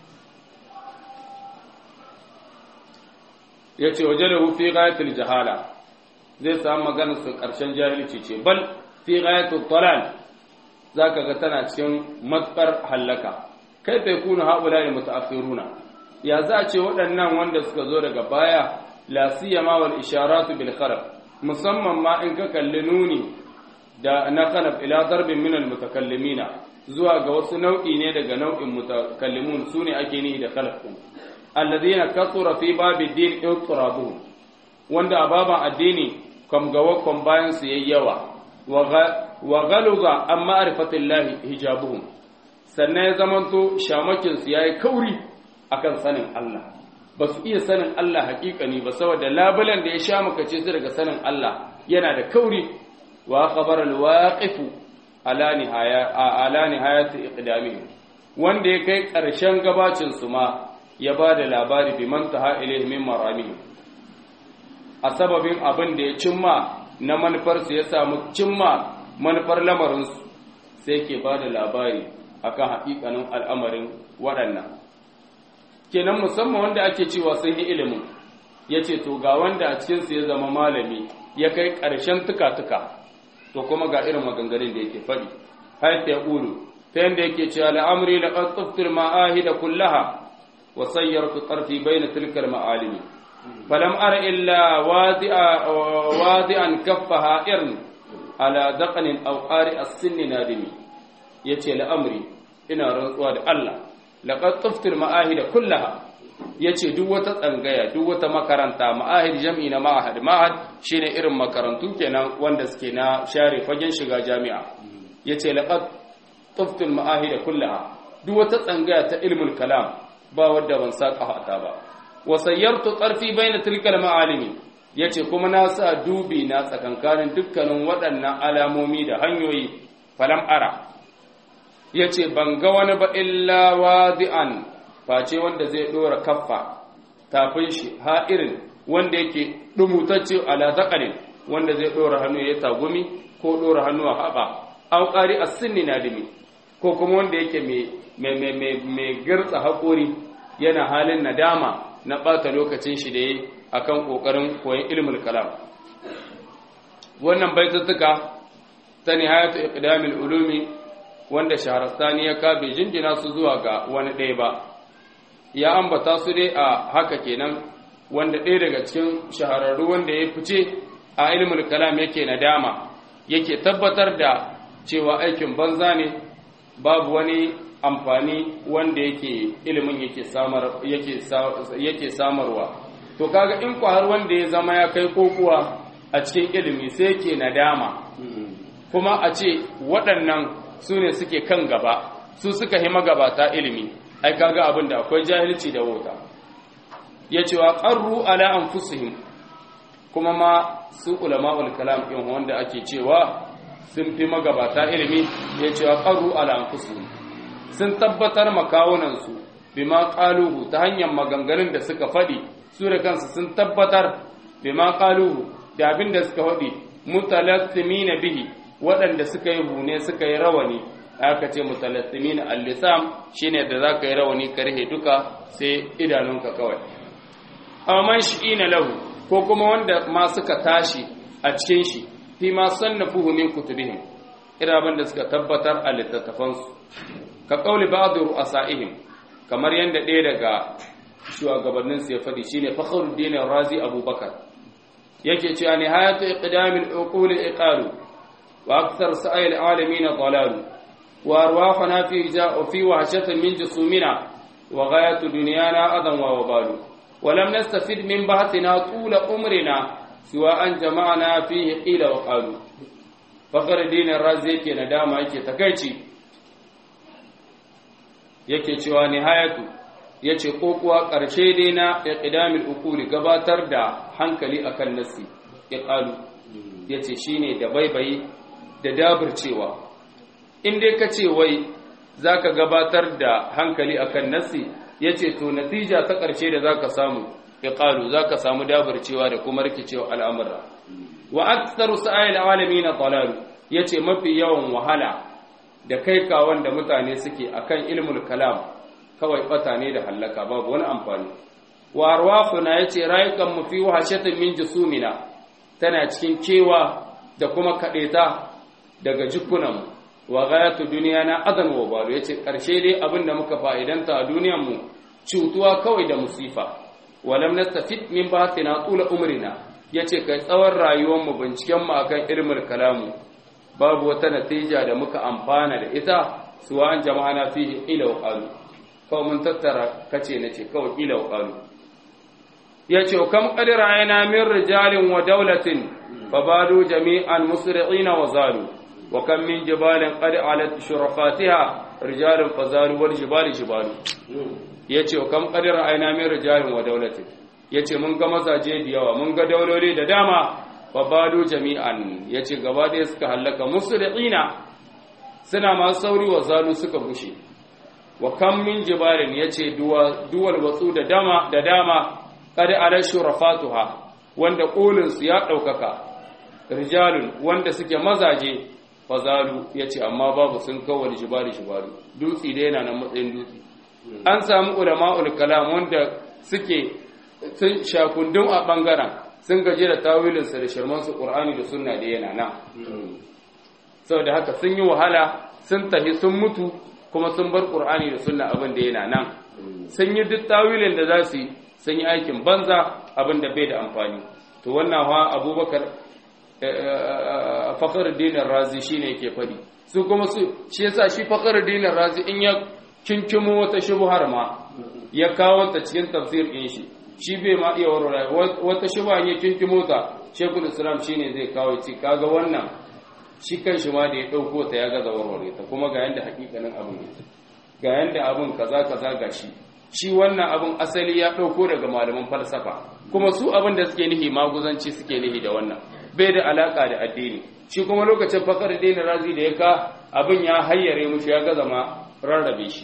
yace wajadahu fi ghayatil jahala zai samu maganar su karshen jahilci ce bal fi ghayatul dalal zaka ga tana cikin matsar hallaka kai fa yakunu haula ne mutaakhiruna ya za a ce waɗannan wanda suka zo daga baya la siyama wal isharatu bil kharaf musamman ma in ka kalli nuni da na khalaf ila darbin min al mutakallimina zuwa ga wasu nau'i ne daga nau'in mutakallimun sune ake nihi da khalaf din alladhina kathura fi babi din ittirabuhum wanda a baban addini kam gawa kam bayan su yayyawa wa galuga an ma'rifatillahi hijabuhum sannan ya zamanto shamakinsu ya yi kauri akan sanin Allah ba su iya sanin Allah hakikani ba saboda labulan da ya sha makace su daga sanin Allah yana da kauri wa khabar alwaqifu ala nihaya ala nihayati iqdamihim wanda ya kai ƙarshen gabacin su ma ya ba da labari bi man taha ilayhi min maramihim a sababin abin da ya cimma na manufarsu ya samu cimma manufar lamarinsu sai ke ba da labari akan haƙiƙanin al'amarin waɗannan kenan musamman wanda ake cewa sun yi ilimin ya ce to ga wanda a cikinsu ya zama malami ya kai ƙarshen tuka-tuka to kuma ga irin maganganun da yake faɗi har ta ƙulu ta yadda yake cewa la'amri da ƙasuftur ma'ahi da kullaha wa sayyar tu ƙarfi bai na tilkar ma'alimi falam ara illa wadi'an kaffaha irin ala daƙanin auƙari a sinni nadimi ya ce la'amri ina rantsuwa da Allah laƙar tsuftir ma'ahida kullaha ya ce duk wata tsangaya duk wata makaranta ma'ahid jam'i na ma'ahad ma'ahad shi ne irin makarantu kenan wanda suke na share fagen shiga jami'a ya ce laƙar tsuftir ma'ahida kullaha duk wata tsangaya ta ilmul kalam ba wadda ban saƙa hata ba wasayyartu ƙarfi bai na tilkar ma'alimi yace kuma na sa dubi na tsakankanin dukkanin waɗannan alamomi da hanyoyi falam ara yace ban ga wani ba illa wadi'an face wanda zai dora kaffa tafin shi ha'irin wanda yake dumutacce ala zaqarin wanda zai dora hannu ya tagumi ko dora hannu a haɓa au qari as-sinni nadimi ko kuma wanda yake mai girtsa haƙori yana halin nadama na ɓata lokacin shi da yi a kan ƙoƙarin koyon ilimin kalam wannan baitattuka ta nihayatu iqdamil ulumi wanda shaharastani ya kabe jinjina su zuwa ga wani ɗaya ba ya ambata su dai a haka kenan wanda ɗaya daga cikin shahararru wanda ya fice a ilimin kalam yake nadama yake tabbatar da cewa aikin banza ne babu wani amfani wanda yake ilimin yake samar yake yake samarwa to kaga in ku har wanda ya zama ya kai kokuwa a cikin ilimi sai yake nadama kuma a ce waɗannan su ne suke kan gaba su suka yi magabata ilimi ai kaga abin da akwai jahilci da wauta ya cewa qarru ala anfusihim kuma ma su ulama'ul kalam din wanda ake cewa sun fi magabata ilimi ya ce wa ƙaru al'amfusu sun tabbatar makawunansu bima ƙaluhu ta hanyar maganganun da suka faɗi su da kansu sun tabbatar bima ƙaluhu da abin da suka faɗi mutalassimi na bihi waɗanda suka yi hune suka yi rawani aka ce mutalassimi na allisam shine da za ka yi rawani karhe duka sai idanunka kawai amma shi na lahu ko kuma wanda ma suka tashi a cikin shi fi ma sannafuhu min kutubihim iraban da suka tabbatar a littattafansu ka kauli ba'd ru'asaihim kamar yanda ɗaya daga shugabannin su ya faɗi shine fakhruddin razi abubakar yake cewa nihayatu iqdamil uqul iqalu wa akthar sa'il alamin dalalu wa arwahuna fi fi wahshatin min jusumina wa ghayatu dunyana adan wa wabalu ولم نستفد من بحثنا طول عمرنا siwa an jama'ana fihi qila wa qalu fakar dinin razi yake nadama yake takaici yake cewa nihayatu yace kokuwa karshe dai na iqdamil ukuli gabatar da hankali akan nasi iqalu yace shine da baibayi da dabircewa in dai kace wai zaka gabatar da hankali akan nasi yace to natija ta karshe da zaka samu iqalu zaka samu dabarcewa da kuma rikicewa al'amura wa aktsaru sa'il alamin dalal yace mafi yawan wahala da kai ka wanda mutane suke akan ilmul kalam kawai bata ne da hallaka babu wani amfani wa arwahuna yace rayukan mu fi wahashatin min jusumina tana cikin kewa da kuma kadeta daga jikunan wa ghayatu dunyana adan wa balu yace karshe dai abinda muka fa'idanta a duniyar mu cutuwa kawai da musifa walam nastafid min bathina tula umrina yace kai tsawon rayuwar mu binciken mu akan ilmul kalamu babu wata natija da muka amfana da ita suwa an jama'ana fihi ila wa qalu kawai mun tattara kace nace kawai ila wa qalu yace kam qadira ayna min rijalin wa dawlatin fabadu jami'an musri'ina wa zalu wa kam min jibalin qad alat shurafatiha rijalun fazalu wal jibali jibalu ya ce kam ƙadira aina min rijalin wa daulatin ya ce mun ga mazaje da yawa mun ga dauloli da dama babado jami'an ya ce gaba ɗaya suka hallaka musu da tsina suna masu sauri wa zalu suka bushe wa kam min jibalin ya ce duwal watsu da dama da dama kada ala shurafatuha wanda ƙolinsu ya ɗaukaka rijalun wanda suke mazaje fazalu ya ce amma babu sun kawar jibali jibalu dutse da yana nan matsayin dutse an samu ulama'ul kalam wanda suke sun shakundun a bangaren sun gaje da tawilinsa da shirmansu ƙur'ani da sunna da yana nan saboda haka sun yi wahala sun tafi sun mutu kuma sun bar ƙur'ani da sunna abin da yana nan sun yi duk tawilin da za su yi sun yi aikin banza abin da bai da amfani to wannan ha abubakar fakar dinin razi shine yake faɗi su kuma su shi yasa shi fakar dinin razi in ya kinkimo wata shubuhar ma ya kawo ta cikin tafsir ɗin shi shi bai ma iya warware wata shubha ya kinkimo ta shekul islam shine zai kawo ci kaga wannan shi kan shi ma da ya ɗauko ta ya gaza warware ta kuma ga yanda hakikanin abin yake ga yanda abin kaza kaza ga shi shi wannan abin asali ya ɗauko daga malaman falsafa kuma su abin da suke nihi maguzanci suke nihi da wannan bai da alaka da addini shi kuma lokacin fakar dina razi da ya ka abin ya hayyare mushi ya gaza ma rarrabe shi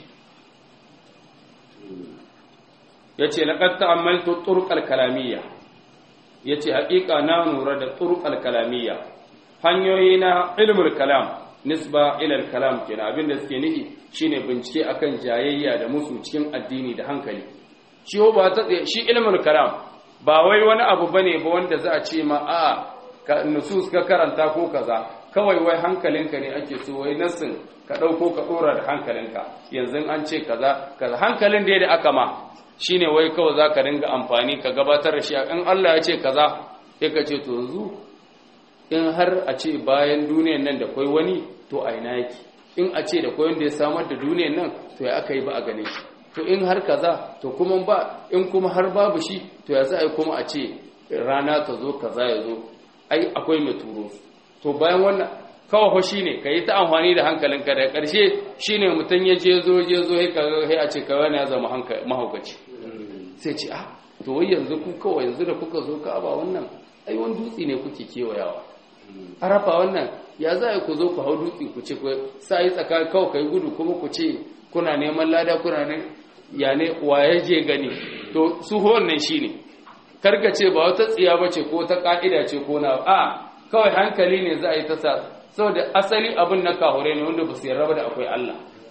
ya ce laƙar ta'ammaltu turƙal kalamiyya ya ce haƙiƙa na nura da turƙal kalamiyya hanyoyi na ilmul kalam nisba ilal kalam kenan abin da suke nihi shine bincike akan jayayya da musu cikin addini da hankali shi ba ta shi ilmul kalam ba wai wani abu bane ba wanda za a ce ma a ka nusus ka karanta ko kaza kawai wai hankalinka ne ake so wai nassin ka dauko ka dora da hankalinka yanzu an ce kaza kaza hankalin da da aka ma shine wai kawai zaka dinga amfani ka gabatar da shi in Allah ya ce kaza sai ka ce to yanzu in har a ce bayan duniyan nan da kwai wani to a ina yake in a ce da kwai wanda ya samar da duniyan nan to ya aka yi ba a gane shi to in har kaza to kuma ba in kuma har babu shi to ya za a yi kuma a ce rana ta zo kaza ya zo ai akwai mai turo to bayan wannan kawai ho shine ka yi ta amfani da hankalinka da ƙarshe shine mutum ya je zo je zo sai a ce kawai ya zama mahaukaci sai ce ah to wai yanzu ku kawai yanzu da kuka zo ka ba wannan ai wani dutse ne kuke kewayawa arafa wannan ya za ku zo ku hau dutse ku ce ku sa yi tsaka kawai kai gudu kuma ku ce kuna neman lada kuna ne ya ne waye je gani to su wannan shine karka ce ba wata tsiya bace ko ta ka'ida ce ko na a kawai hankali ne za a yi ta sa saboda asali abin na kahure ne wanda ba su yarda da akwai Allah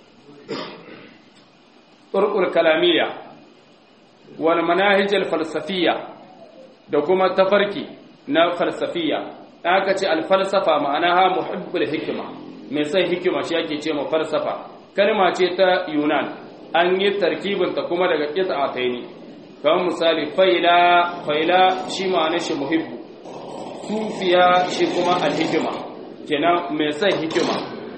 turqul kalamiyya wal manahij al falsafiyya da kuma tafarki na falsafiyya aka ce al falsafa ma'anaha muhibbul hikma mai sai hikima shi ake ce ma falsafa kalma ce ta yunan an yi tarkibin ta kuma daga qita'ataini kamar misali faila faila shi ma'anar shi muhibbu sufiya shi kuma al hikma kenan mai sai hikima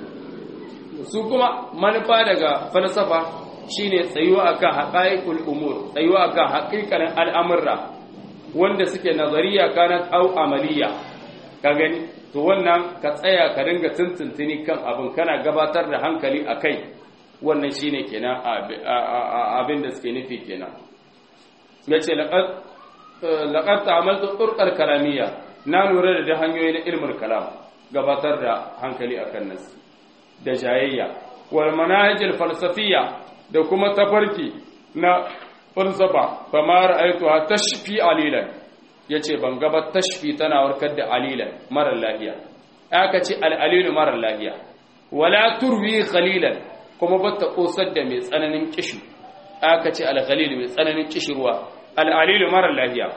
su kuma manufa daga falsafa shine tsayuwa akan haqaiqul umur tsayuwa akan haƙiƙanin al'amurra wanda suke nazariya kanat au amaliya ka gani to wannan ka tsaya ka dinga tuntuntuni kan abin kana gabatar da hankali akai wannan shine kenan abin da suke nufi kenan yace laqad laqad ta'amaltu turqal kalamiyya na lura da hanyoyi na ilmul kalam gabatar da hankali akan nas da jayayya wal manahij al falsafiyya da kuma tafarki na falsafa fa ma ra'aytuha tashfi alilan yace ban ga ba tashfi tana warkar da alilan mara lafiya aka ce al alilu mara lafiya wala turwi qalilan kuma ba ta kosar da mai tsananin kishi aka ce al khalil mai tsananin kishirwa al alilu mara lafiya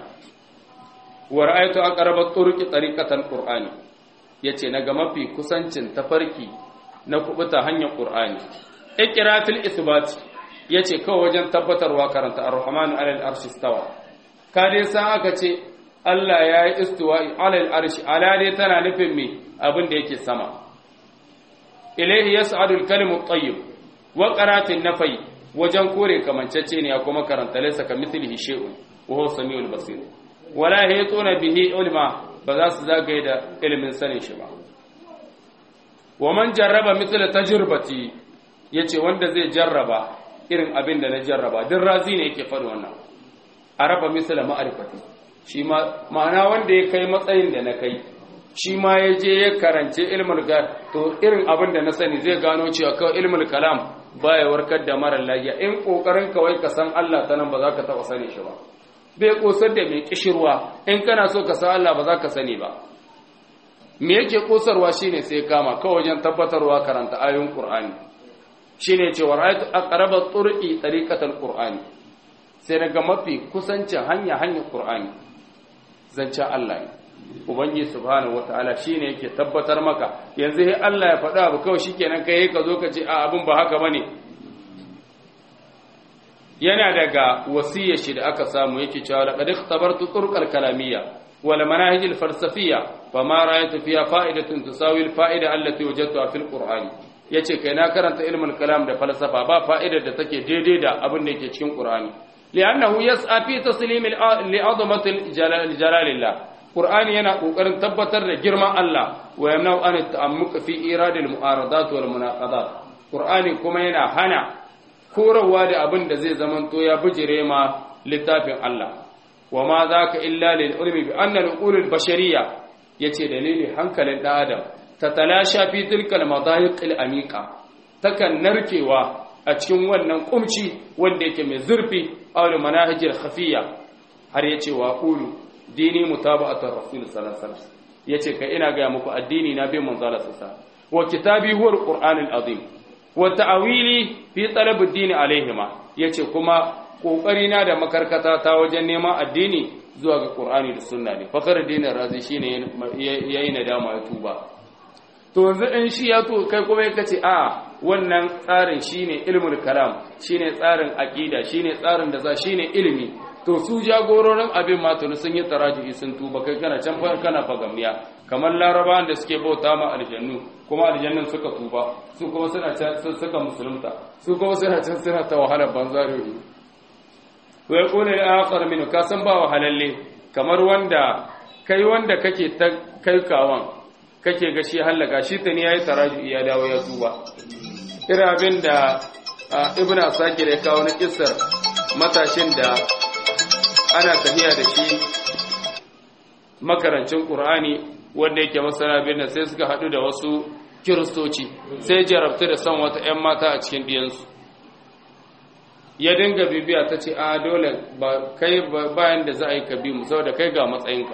wa ra'aytu aqraba turuqi tariqatan qur'ani yace naga mafi kusancin tafarki na kubuta hanyar qur'ani iqratul isbat yace kawai wajen tabbatarwa karanta ar-rahmanu 'alal arshi istawa ka dai san aka ce Allah ya yi istiwa'i 'alal arshi ala dai tana nufin me abin da yake sama ilayhi yas'adu al-kalimu at-tayyib wa qaratin nafai wajen kore kamancece ne ya kuma karanta laysa kamithlihi shay'un wa huwa samiul basir wala yatuna bihi ulma ba za su zagaye da ilimin sanin shi ba wa man jarraba mithla tajribati yace wanda zai jarraba irin abin da na jarraba duk razi ne yake faɗi wannan araba mithla ma'rifati shi ma ma'ana wanda ya kai matsayin da na kai shi ma ya je ya karance ilmul ga to irin abin da na sani zai gano cewa kawai ilmul kalam baya warkar da mara lafiya in kokarin kawai ka san Allah ta nan ba za ka taɓa sani shi ba bai kosar da mai kishirwa in kana so ka san Allah ba za ka sani ba me yake kosarwa shine sai kama kawai wajen tabbatarwa karanta ayoyin Qur'ani shine cewa ra'aytu aqraba turqi tariqatal Qur'ani sai daga mafi kusancin hanya hanyar Qur'ani zancen Allah ne ubangi subhanahu wataala shine yake tabbatar maka yanzu sai Allah ya faɗa abu kawai shikenan kai ka zo ka ce a abin ba haka bane yana daga wasiyar shi da aka samu yake cewa laqad ikhtabartu turqal kalamiyya wal manahij al falsafiyya fama ra'aytu fiha fa'idatun tusawi al fa'ida allati wajadtuha fil qur'ani yace kai na karanta ilmul kalam da falsafa ba fa'idar da take daidai da abin da yake cikin qur'ani li'annahu yas'a fi taslim li 'azamati jalalillah qur'ani yana kokarin tabbatar da girman Allah wa yamna'u an ta'ammuka fi irad al mu'aradat wal munaqadat qur'ani kuma yana hana korowa da abin da zai zamanto ya bijire ma littafin Allah wa ma zaka illa lil ilmi bi anna al ulul bashariyya yace dalili hankalin dan adam tatalasha fi tilkal madayiq al amiqa takan narkewa a cikin wannan kumci wanda yake mai zurfi aw manahij al khafiyya har yace wa qulu dini mutaba'atar rasul sallallahu alaihi wasallam yace kai ina ga muku addini na bin manzo Allah sallallahu wa kitabi huwa al-qur'an al-azim wa ta'wili fi talab ad-din alaihima yace kuma kokari na da makarkata ta wajen neman addini zuwa ga qur'ani da sunna ne fakar dinin razi shine yayi nadama ya tuba to yanzu in shi ya to kai kuma kace a wannan tsarin shine ilmul kalam shine tsarin aqida shine tsarin da za shine ilimi to su jagororin abin matunu sun yi taraji'i sun tuba kai kana can kana fagamiya kamar larabawan da suke bauta ma aljannu kuma aljannun suka tuba su kuma suna can suka musulunta su kuma suna can suna ta wahalar banzarori to ya kone da akhar min ka san ba wahalalle kamar wanda kai wanda kake ta kai kawan kake ga shi hallaka shi ta ne yayi taraji'i ya dawo ya tuba irin abin da ibn asakir ya kawo na kissar matashin da ana tafiya da shi makarancin ƙur'ani wanda yake masana birnin sai suka haɗu da wasu kiristoci sai jarabta da son wata 'yan mata a cikin ɗiyansu ya dinga bibiya ta ce a dole ba kai bayan da za a yi ka bi mu saboda kai ga matsayinka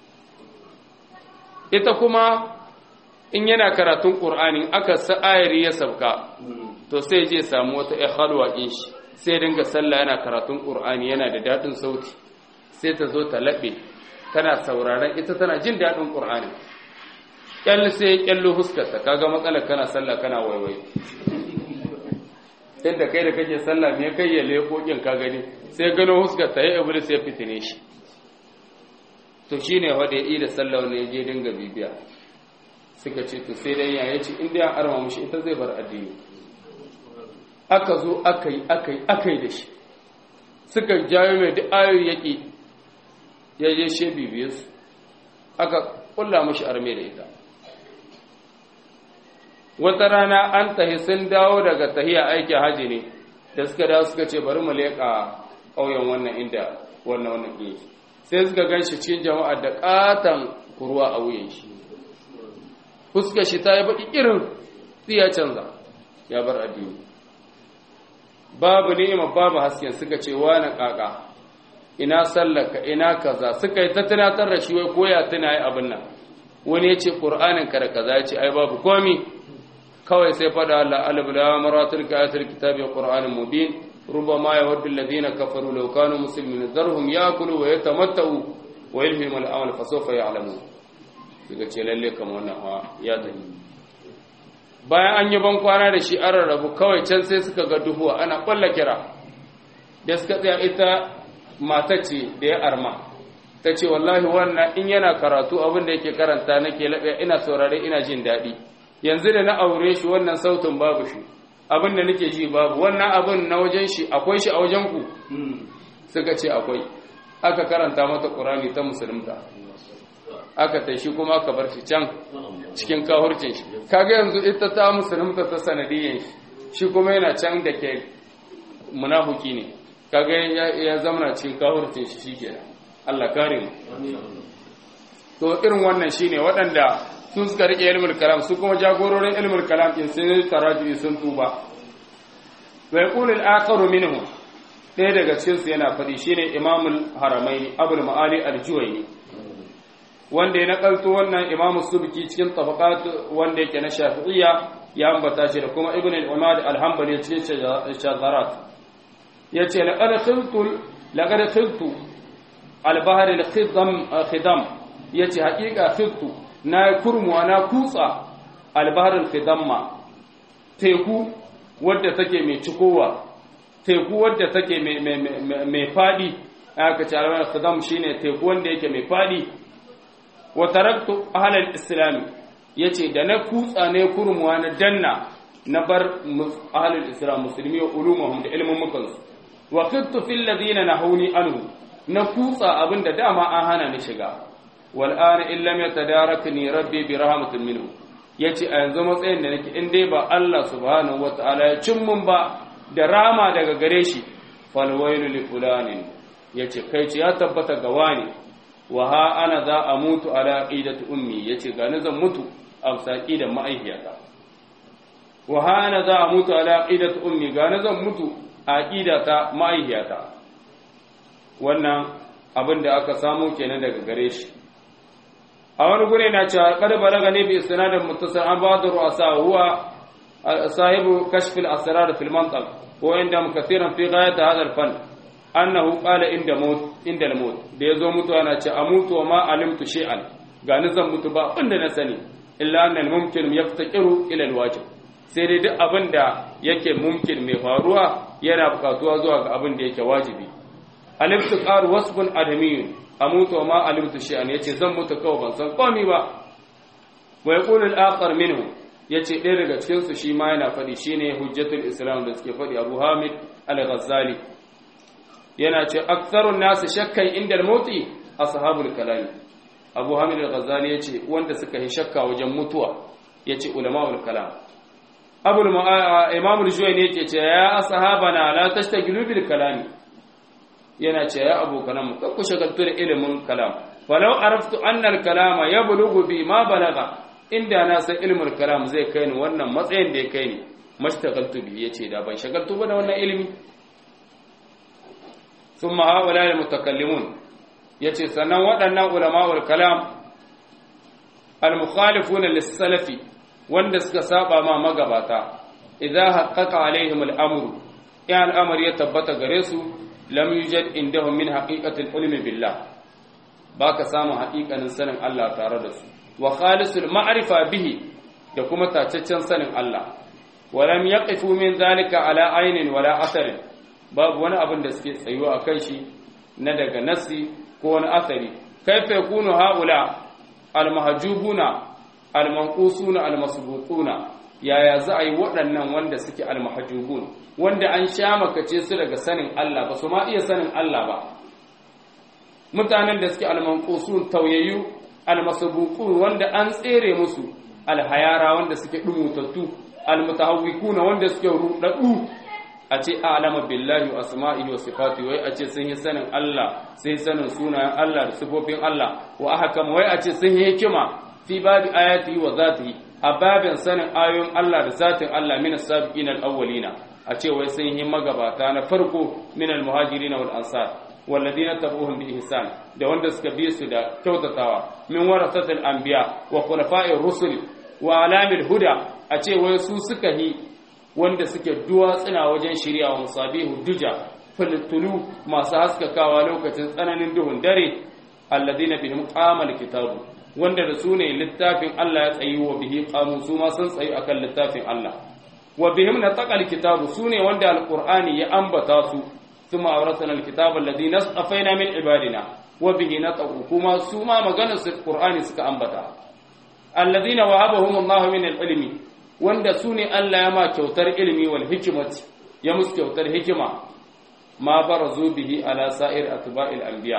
ita kuma in yana karatun ƙur'ani aka sa'ayari ya sabka to sai je samu wata 'yan halwa ɗin shi sai dinga sallah yana karatun ƙur'ani yana da daɗin sauti sai ta zo ta laɓe tana sauraron ita tana jin daɗin ƙur'ani ƙyalli sai ya ƙyallo huskarta kaga matsalar kana sallah kana waiwai yadda kai da kake sallah me kai ya leƙoƙin ka gani sai gano huskarta ya iblis ya fitine shi to shine wanda ya yi da sallah wanda ya je dinga bibiya suka ce to sai dai ya ce in dai an arma mushi ita zai bar addini aka zo aka yi aka yi aka yi da shi suka jawo mai duk ayoyi yaƙi ya je she bibiye su aka kulla mashi arme da ita wata rana an tahi sun dawo daga tahiya aikin haji ne da suka dawo suka ce bari mu leƙa ƙauyen wannan inda wannan wannan ɗin sai suka gan shi cikin jama'a da ƙatan kurwa a wuyan shi fuska shi ta yi baƙi irin ya canza ya bar addini babu ni'ima babu hasken suka ce wani kaka ina sallaka ina kaza suka yi ta tunatar da shi wai koya tuna yi abin nan wani ya ce ƙur'anin ka da kaza ya ce ai babu komi kawai sai fada Allah alif la maratul ayatul kitabi qur'anin mubin rubama yawaddu alladhina kafaru law kanu muslimin zarhum yakulu wa yatamatta'u wa yalhimu al-amal fa sawfa ya'lamu suka ce lalle kamar wannan ya tafi bayan an yi ban kwana da shi an rarrabu kawai can sai suka ga duhuwa ana kwalla kira da suka tsaya ita mata ce da ya arma ta ce wallahi wannan in yana karatu abin da yake karanta nake laɓe ina saurare ina jin daɗi yanzu da na aure shi wannan sautin babu shi abin da nake ji babu wannan abin na wajen shi akwai shi a wajen ku suka ce akwai aka karanta mata ƙurani ta musulunta aka tashi kuma aka bar shi can cikin kahurcin shi kaga yanzu ita ta musulunta ta sanadiyan shi shi kuma yana can da ke munafuki ne kaga ya zamana cikin kahurcin shi shikenan Allah kare mu to irin wannan shine waɗanda su suka rike ilmul kalam su kuma jagororin ilmul kalam din sun taraji sun tuba wa yaqulu al-akharu minhum ɗaya daga cikin su yana faɗi shine imamul haramaini abul ma'ali al-juwayni wanda ya nakalto wannan imamu subki cikin tabaqat wanda yake na shafi'iyya ya ambata shi da kuma ibn al-umad al-hanbali cikin shagarat yace laqad khiltu laqad khiltu al-bahr al-khidam khidam yace haqiqa khiltu na kurmu na kutsa al-bahr al-khidamma teku wadda take mai cikowa teku wadda take mai mai fadi aka ce al-bahr al-khidam shine teku wanda yake mai fadi wa taraktu ahlal islam yace da na kutsa ne kurmuwa na danna na bar ahlul islam musulmi wa ulumuhum da ilmin mukan wa khittu fil ladina nahuni anhu na kutsa abinda dama an hana ni shiga wal an in lam yatadarakni rabbi bi rahmatin minhu yace a yanzu matsayin da nake in dai ba Allah subhanahu wataala ya cin mun ba da rama daga gare shi fal wailu li fulanin yace kai ce ya tabbata ga wani wa ha ana za a mutu ala aqidati ummi yace ga ni zan mutu a saki da ma'aihiyata wa ha ana za a mutu ala aqidati ummi ga ni zan mutu a aqidata ma'aihiyata wannan abin da aka samu kenan daga gare shi a wani gure na cewa kada balaga ne bi istinadin muttasal an ba'd ru'asa huwa sahibu kashf al-asrar fi al-mantiq wa inda kathiran fi ghayat hadha al-fan annahu qala inda maut inda al-maut da yazo mutuwa na ce amutu wa ma alimtu shay'an ga ni zan mutu ba abinda na sani illa anna al-mumkin yaftaqiru ila al-wajib sai dai duk abin da yake mumkin mai faruwa yana bukatuwa zuwa ga abin da yake wajibi alimtu qaru wasbun adamiyun amutu wa ma alimtu shay'an yace zan mutu kawai ban san komai ba wa yaqulu al-akhar minhu yace ɗaya daga cikin su shi ma yana faɗi shine hujjatul islam da suke faɗi Abu Hamid al-Ghazali yana ce aktsarun nasu shakkan inda al-mauti ashabul kalam Abu Hamid al-Ghazali yace wanda suka yi shakka wajen mutuwa yace ulama'ul kalam Abu Imam al-Juwayni yake ce ya ashabana la tashtagilu bil kalami yana ce ya abokanan mu kakku shagaltu da ilimin kalam falau araftu anna al-kalama yablughu bi ma balaga inda na san ilimin kalam zai kai ni wannan matsayin da ya kai ni mashtagaltu bi yace da ban shagaltu ba da wannan ilimi thumma haula al-mutakallimun yace sannan waɗannan ulama'ul kalam al-mukhalifuna lis-salafi wanda suka saba ma magabata idza haqqaqa alaihim al-amru ya al-amr ya tabbata gare su lam yujad indahum min haqiqatil ilmi billah baka samu haƙiƙanin sanin Allah tare da su wa khalisul ma'rifa bihi da kuma tacaccen sanin Allah wa lam yaqifu min zalika ala aynin wala asarin babu wani abin da suke tsayuwa akan shi na daga nasi ko wani asari kaifa yakunu haula almahjubuna almanqusuna almasbuquna yaya za a yi waɗannan wanda suke almahjubun wanda an sha makace su daga sanin Allah ba su ma iya sanin Allah ba mutanen da suke almanqusun tauyayyu almasbuqun wanda an tsere musu alhayara wanda suke dumutattu almutahawwikuna wanda suke rudaddu a ce a'lama billahi wa asma'ihi wa sifati wai a ce sun yi sanin Allah sai sanin sunayen Allah da sifofin Allah wa ahkam wai a ce sun yi hikima fi babi ayati wa zatihi a babin sanin ayoyin Allah da zatin Allah min as-sabiqina al-awwalina a ce wai sun yi magabata na farko min al-muhajirin wal ansar walladina tabuhum bi ihsan da wanda suka bi su da kyautatawa min warasatil anbiya wa khulafa'ir rusul wa alamil huda a ce wai su suka yi wanda suke duwatsuna wajen shirya wa musabihu duja filtulu masu haskakawa lokacin tsananin duhun dare alladina bihim qamal kitabu wanda da su ne littafin Allah ya tsayi wa bihi qamu su ma sun tsayi akan littafin Allah wa bihim nataqal kitabu su ne wanda alqur'ani ya ambata su thumma awrasana alkitaba alladhi nasafaina min ibadina wa bihi nataqu kuma su ma maganar su qur'ani suka ambata alladhina wahabahum Allah min alilmi wanda su ne Allah ya ma kyautar ilimi wal hikimati ya musu kyautar hikima ma barazu bihi ala sa'ir atba'il anbiya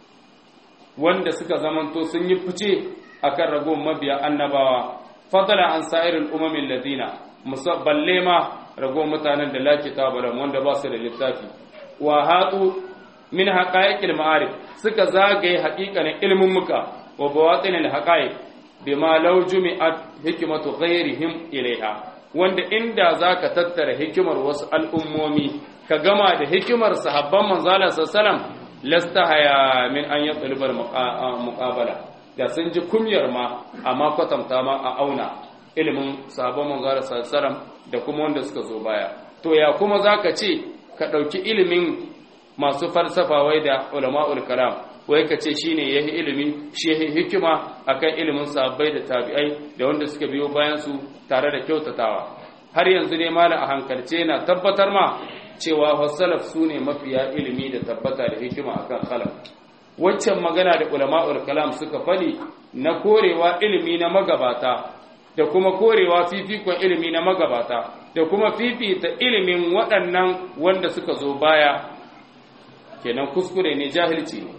wanda suka zamanto sun yi fice akan ragon mabiya annabawa fadala an sa'iril umamin ladina musabballe ma ragon mutanen da la kitaba lahum wanda ba su da littafi wa hatu min haqa'iqil ma'arif suka zagaye haƙiƙanin ilmin muka wa bawatinil haqa'iq bima law jumi'at hikmatu ghayrihim ilaiha wanda inda zaka tattara hikimar wasu al'ummomi ka gama da hikimar sahabban manzala sallallahu lasta haya min an yatlubal muqabala da sun ji kumyar ma amma kwatanta ma a auna ilimin sahabban manzala sallallahu da kuma wanda suka zo baya to ya kuma zaka ce ka dauki ilimin masu falsafa wai da ulama'ul kalam wai ka ce shine yahi ilimi shi yahi hikima akan ilimin sahabbai da tabi'ai da wanda suka biyo bayan su tare da kyautatawa har yanzu ne malam a hankalce na tabbatar ma cewa wasalaf su ne mafiya ilimi da tabbata da hikima akan khalaf waccan magana da ulama'ul kalam suka fadi na korewa ilimi na magabata da kuma korewa fifikon ilimi na magabata da kuma fifita ilimin waɗannan wanda suka zo baya kenan kuskure ne jahilci ne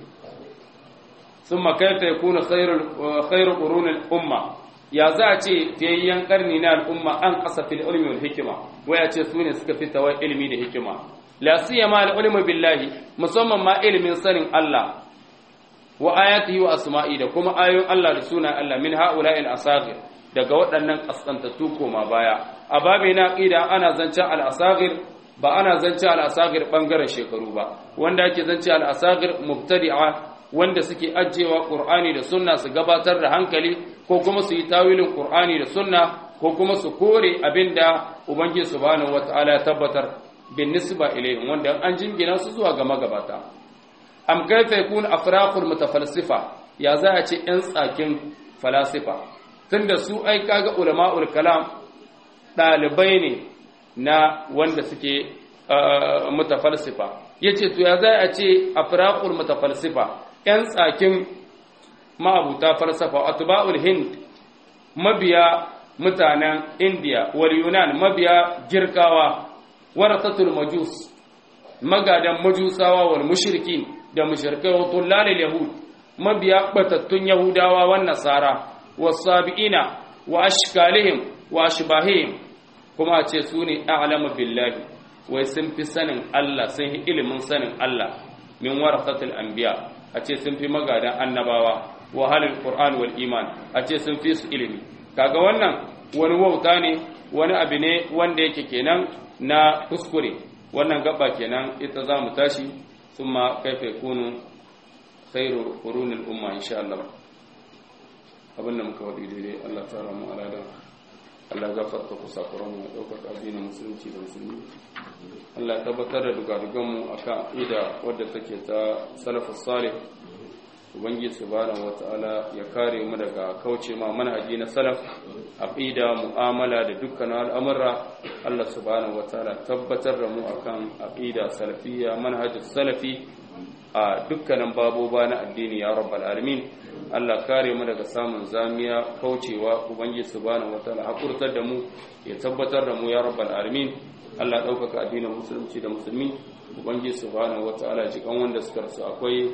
ثم كيف يكون خير خير قرون الامه ya za a ce fiyayyen karni na al'umma an kasa fil ilmi wal hikima waya ce su ne suka fi tawai ilimi da hikima la siyama al-ilmu billahi musamman ma ilimin sanin Allah wa ayatihi wa asma'i da kuma ayoyin Allah da sunan Allah min ha'ula'i al-asaghir daga waɗannan kaskantattu koma baya a babu na aqida ana zancen al-asaghir ba ana zancen al-asaghir bangaren shekaru ba wanda ake zancen al-asaghir mubtadi'a wanda suke ajiyewa Qur'ani da sunna su gabatar da hankali ko kuma su yi tawilin Qur'ani da sunna ko kuma su kore abinda Ubangiji subhanahu wata'ala ya tabbatar bin nisba ilayhim wanda an jingina su zuwa ga magabata am kaifa yakun afraqul mutafalsifa ya za a ce yan tsakin falasifa tunda su ai kaga ulama'ul kalam dalibai ne na wanda suke mutafalsifa yace to ya za a ce afraqul mutafalsifa yan tsakin ma'abuta falsafa atba'ul hind mabiya mutanen indiya wal yunan mabiya girkawa warasatul majus magadan majusawa wal mushrikin da mushrikai wa tullalil yahud mabiya batattun yahudawa wan nasara wasabiina wa ashkalihim wa ashbahihim kuma ce su ne a'lamu billahi wai sun fi sanin Allah sun yi ilimin sanin Allah min warasatul anbiya a ce sun fi magadan annabawa wa halil qur'an wal iman a ce sun fi su ilimi kaga wannan wani wauta ne wani abu ne wanda yake kenan na kuskure wannan gaba kenan ita za mu tashi sun ma kaife kunu khairu qurunil umma insha Allah abinda muka wadi daidai Allah ta ramu alada Allah gafarta ku sakuran mu daukar addinin musulunci da musulmi Allah tabbatar da dugadugan mu akan ida wadda take ta salafus salih ubangiji subhanahu wataala ya kare mu daga kauce ma manhaji na salaf aqida mu'amala da dukkan al'amura Allah subhanahu wataala tabbatar da mu akan aqida salafiyya manhajus salafi a dukkanin baboba na addini ya rabbal alamin Allah kare mu daga samun zamiya kaucewa ubangiji subhanahu wataala hakurtar da mu ya tabbatar da mu ya rabbal alamin Allah ɗaukaka addinin musulunci da musulmi ubangiji subhanahu wataala jikan wanda suka rasu akwai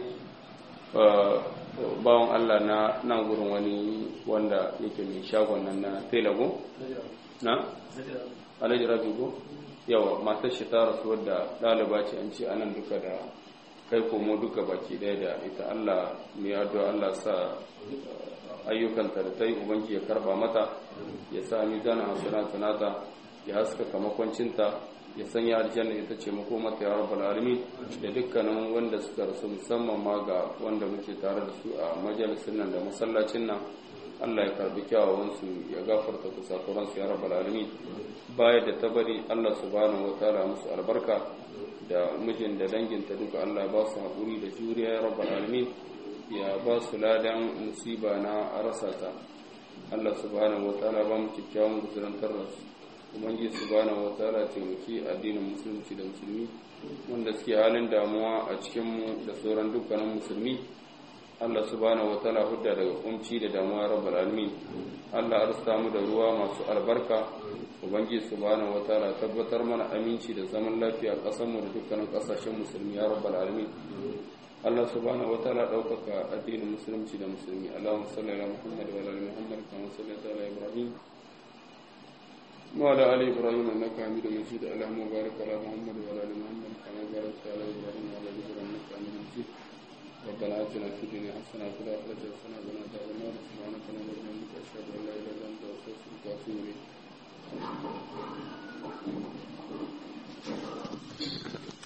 bawan Allah na nan gurin wani wanda yake mai shagon nan na telago na alhaji rabi ko yawa matar shi ta rasu wadda ɗaliba ce an ce anan duka da kai komo duka baki ɗaya da ita Allah mai addu'a Allah sa ayyukanta da ta yi ubangi ya karba mata ya sa mizanin hasanatu nata ya haskaka makwancinta ya sanya aljanna ita ce makomata ya rabbal alamin da dukkanin wanda suka rasu musamman ma ga wanda muke tare da su a majalisin nan da masallacin nan Allah ya karbi kyawawan su ya gafarta kusakuran su ya rabbal alamin baya da tabari Allah subhanahu wataala musu albarka da mijin da danginta duka Allah ba su haƙuri da juriya ya rabbal alamin ya ba su ladan musiba na rasa ta Allah subhanahu wataala ba mu kyakkyawan guzurantar da su ubangiji subhanahu wataala taimaki addinin musulunci da musulmi wanda suke halin damuwa a cikin mu da sauran dukkanin musulmi Allah subhanahu wataala hudda daga kunci da damuwa rabbal alamin Allah arsta mu da ruwa masu albarka ubangiji subhanahu wataala tabbatar mana aminci da zaman lafiya a ƙasar mu da dukkanin ƙasashen musulmi ya rabbal alamin Allah subhanahu wataala ɗaukaka addinin musulunci da musulmi Allahumma salli ala Muhammad wa ala ali Muhammad kama sallaita ala Ibrahim وعلى آل إبراهيم إنك حميد مجيد اللهم بارك على محمد وعلى آل محمد كما باركت على إبراهيم وعلى آل إبراهيم إنك حميد مجيد ربنا آتنا في الدنيا حسنة وفي الآخرة حسنة وقنا عذاب النار سبحانك اللهم وبحمدك أشهد أن لا إله إلا أنت أستغفرك وأتوب إليك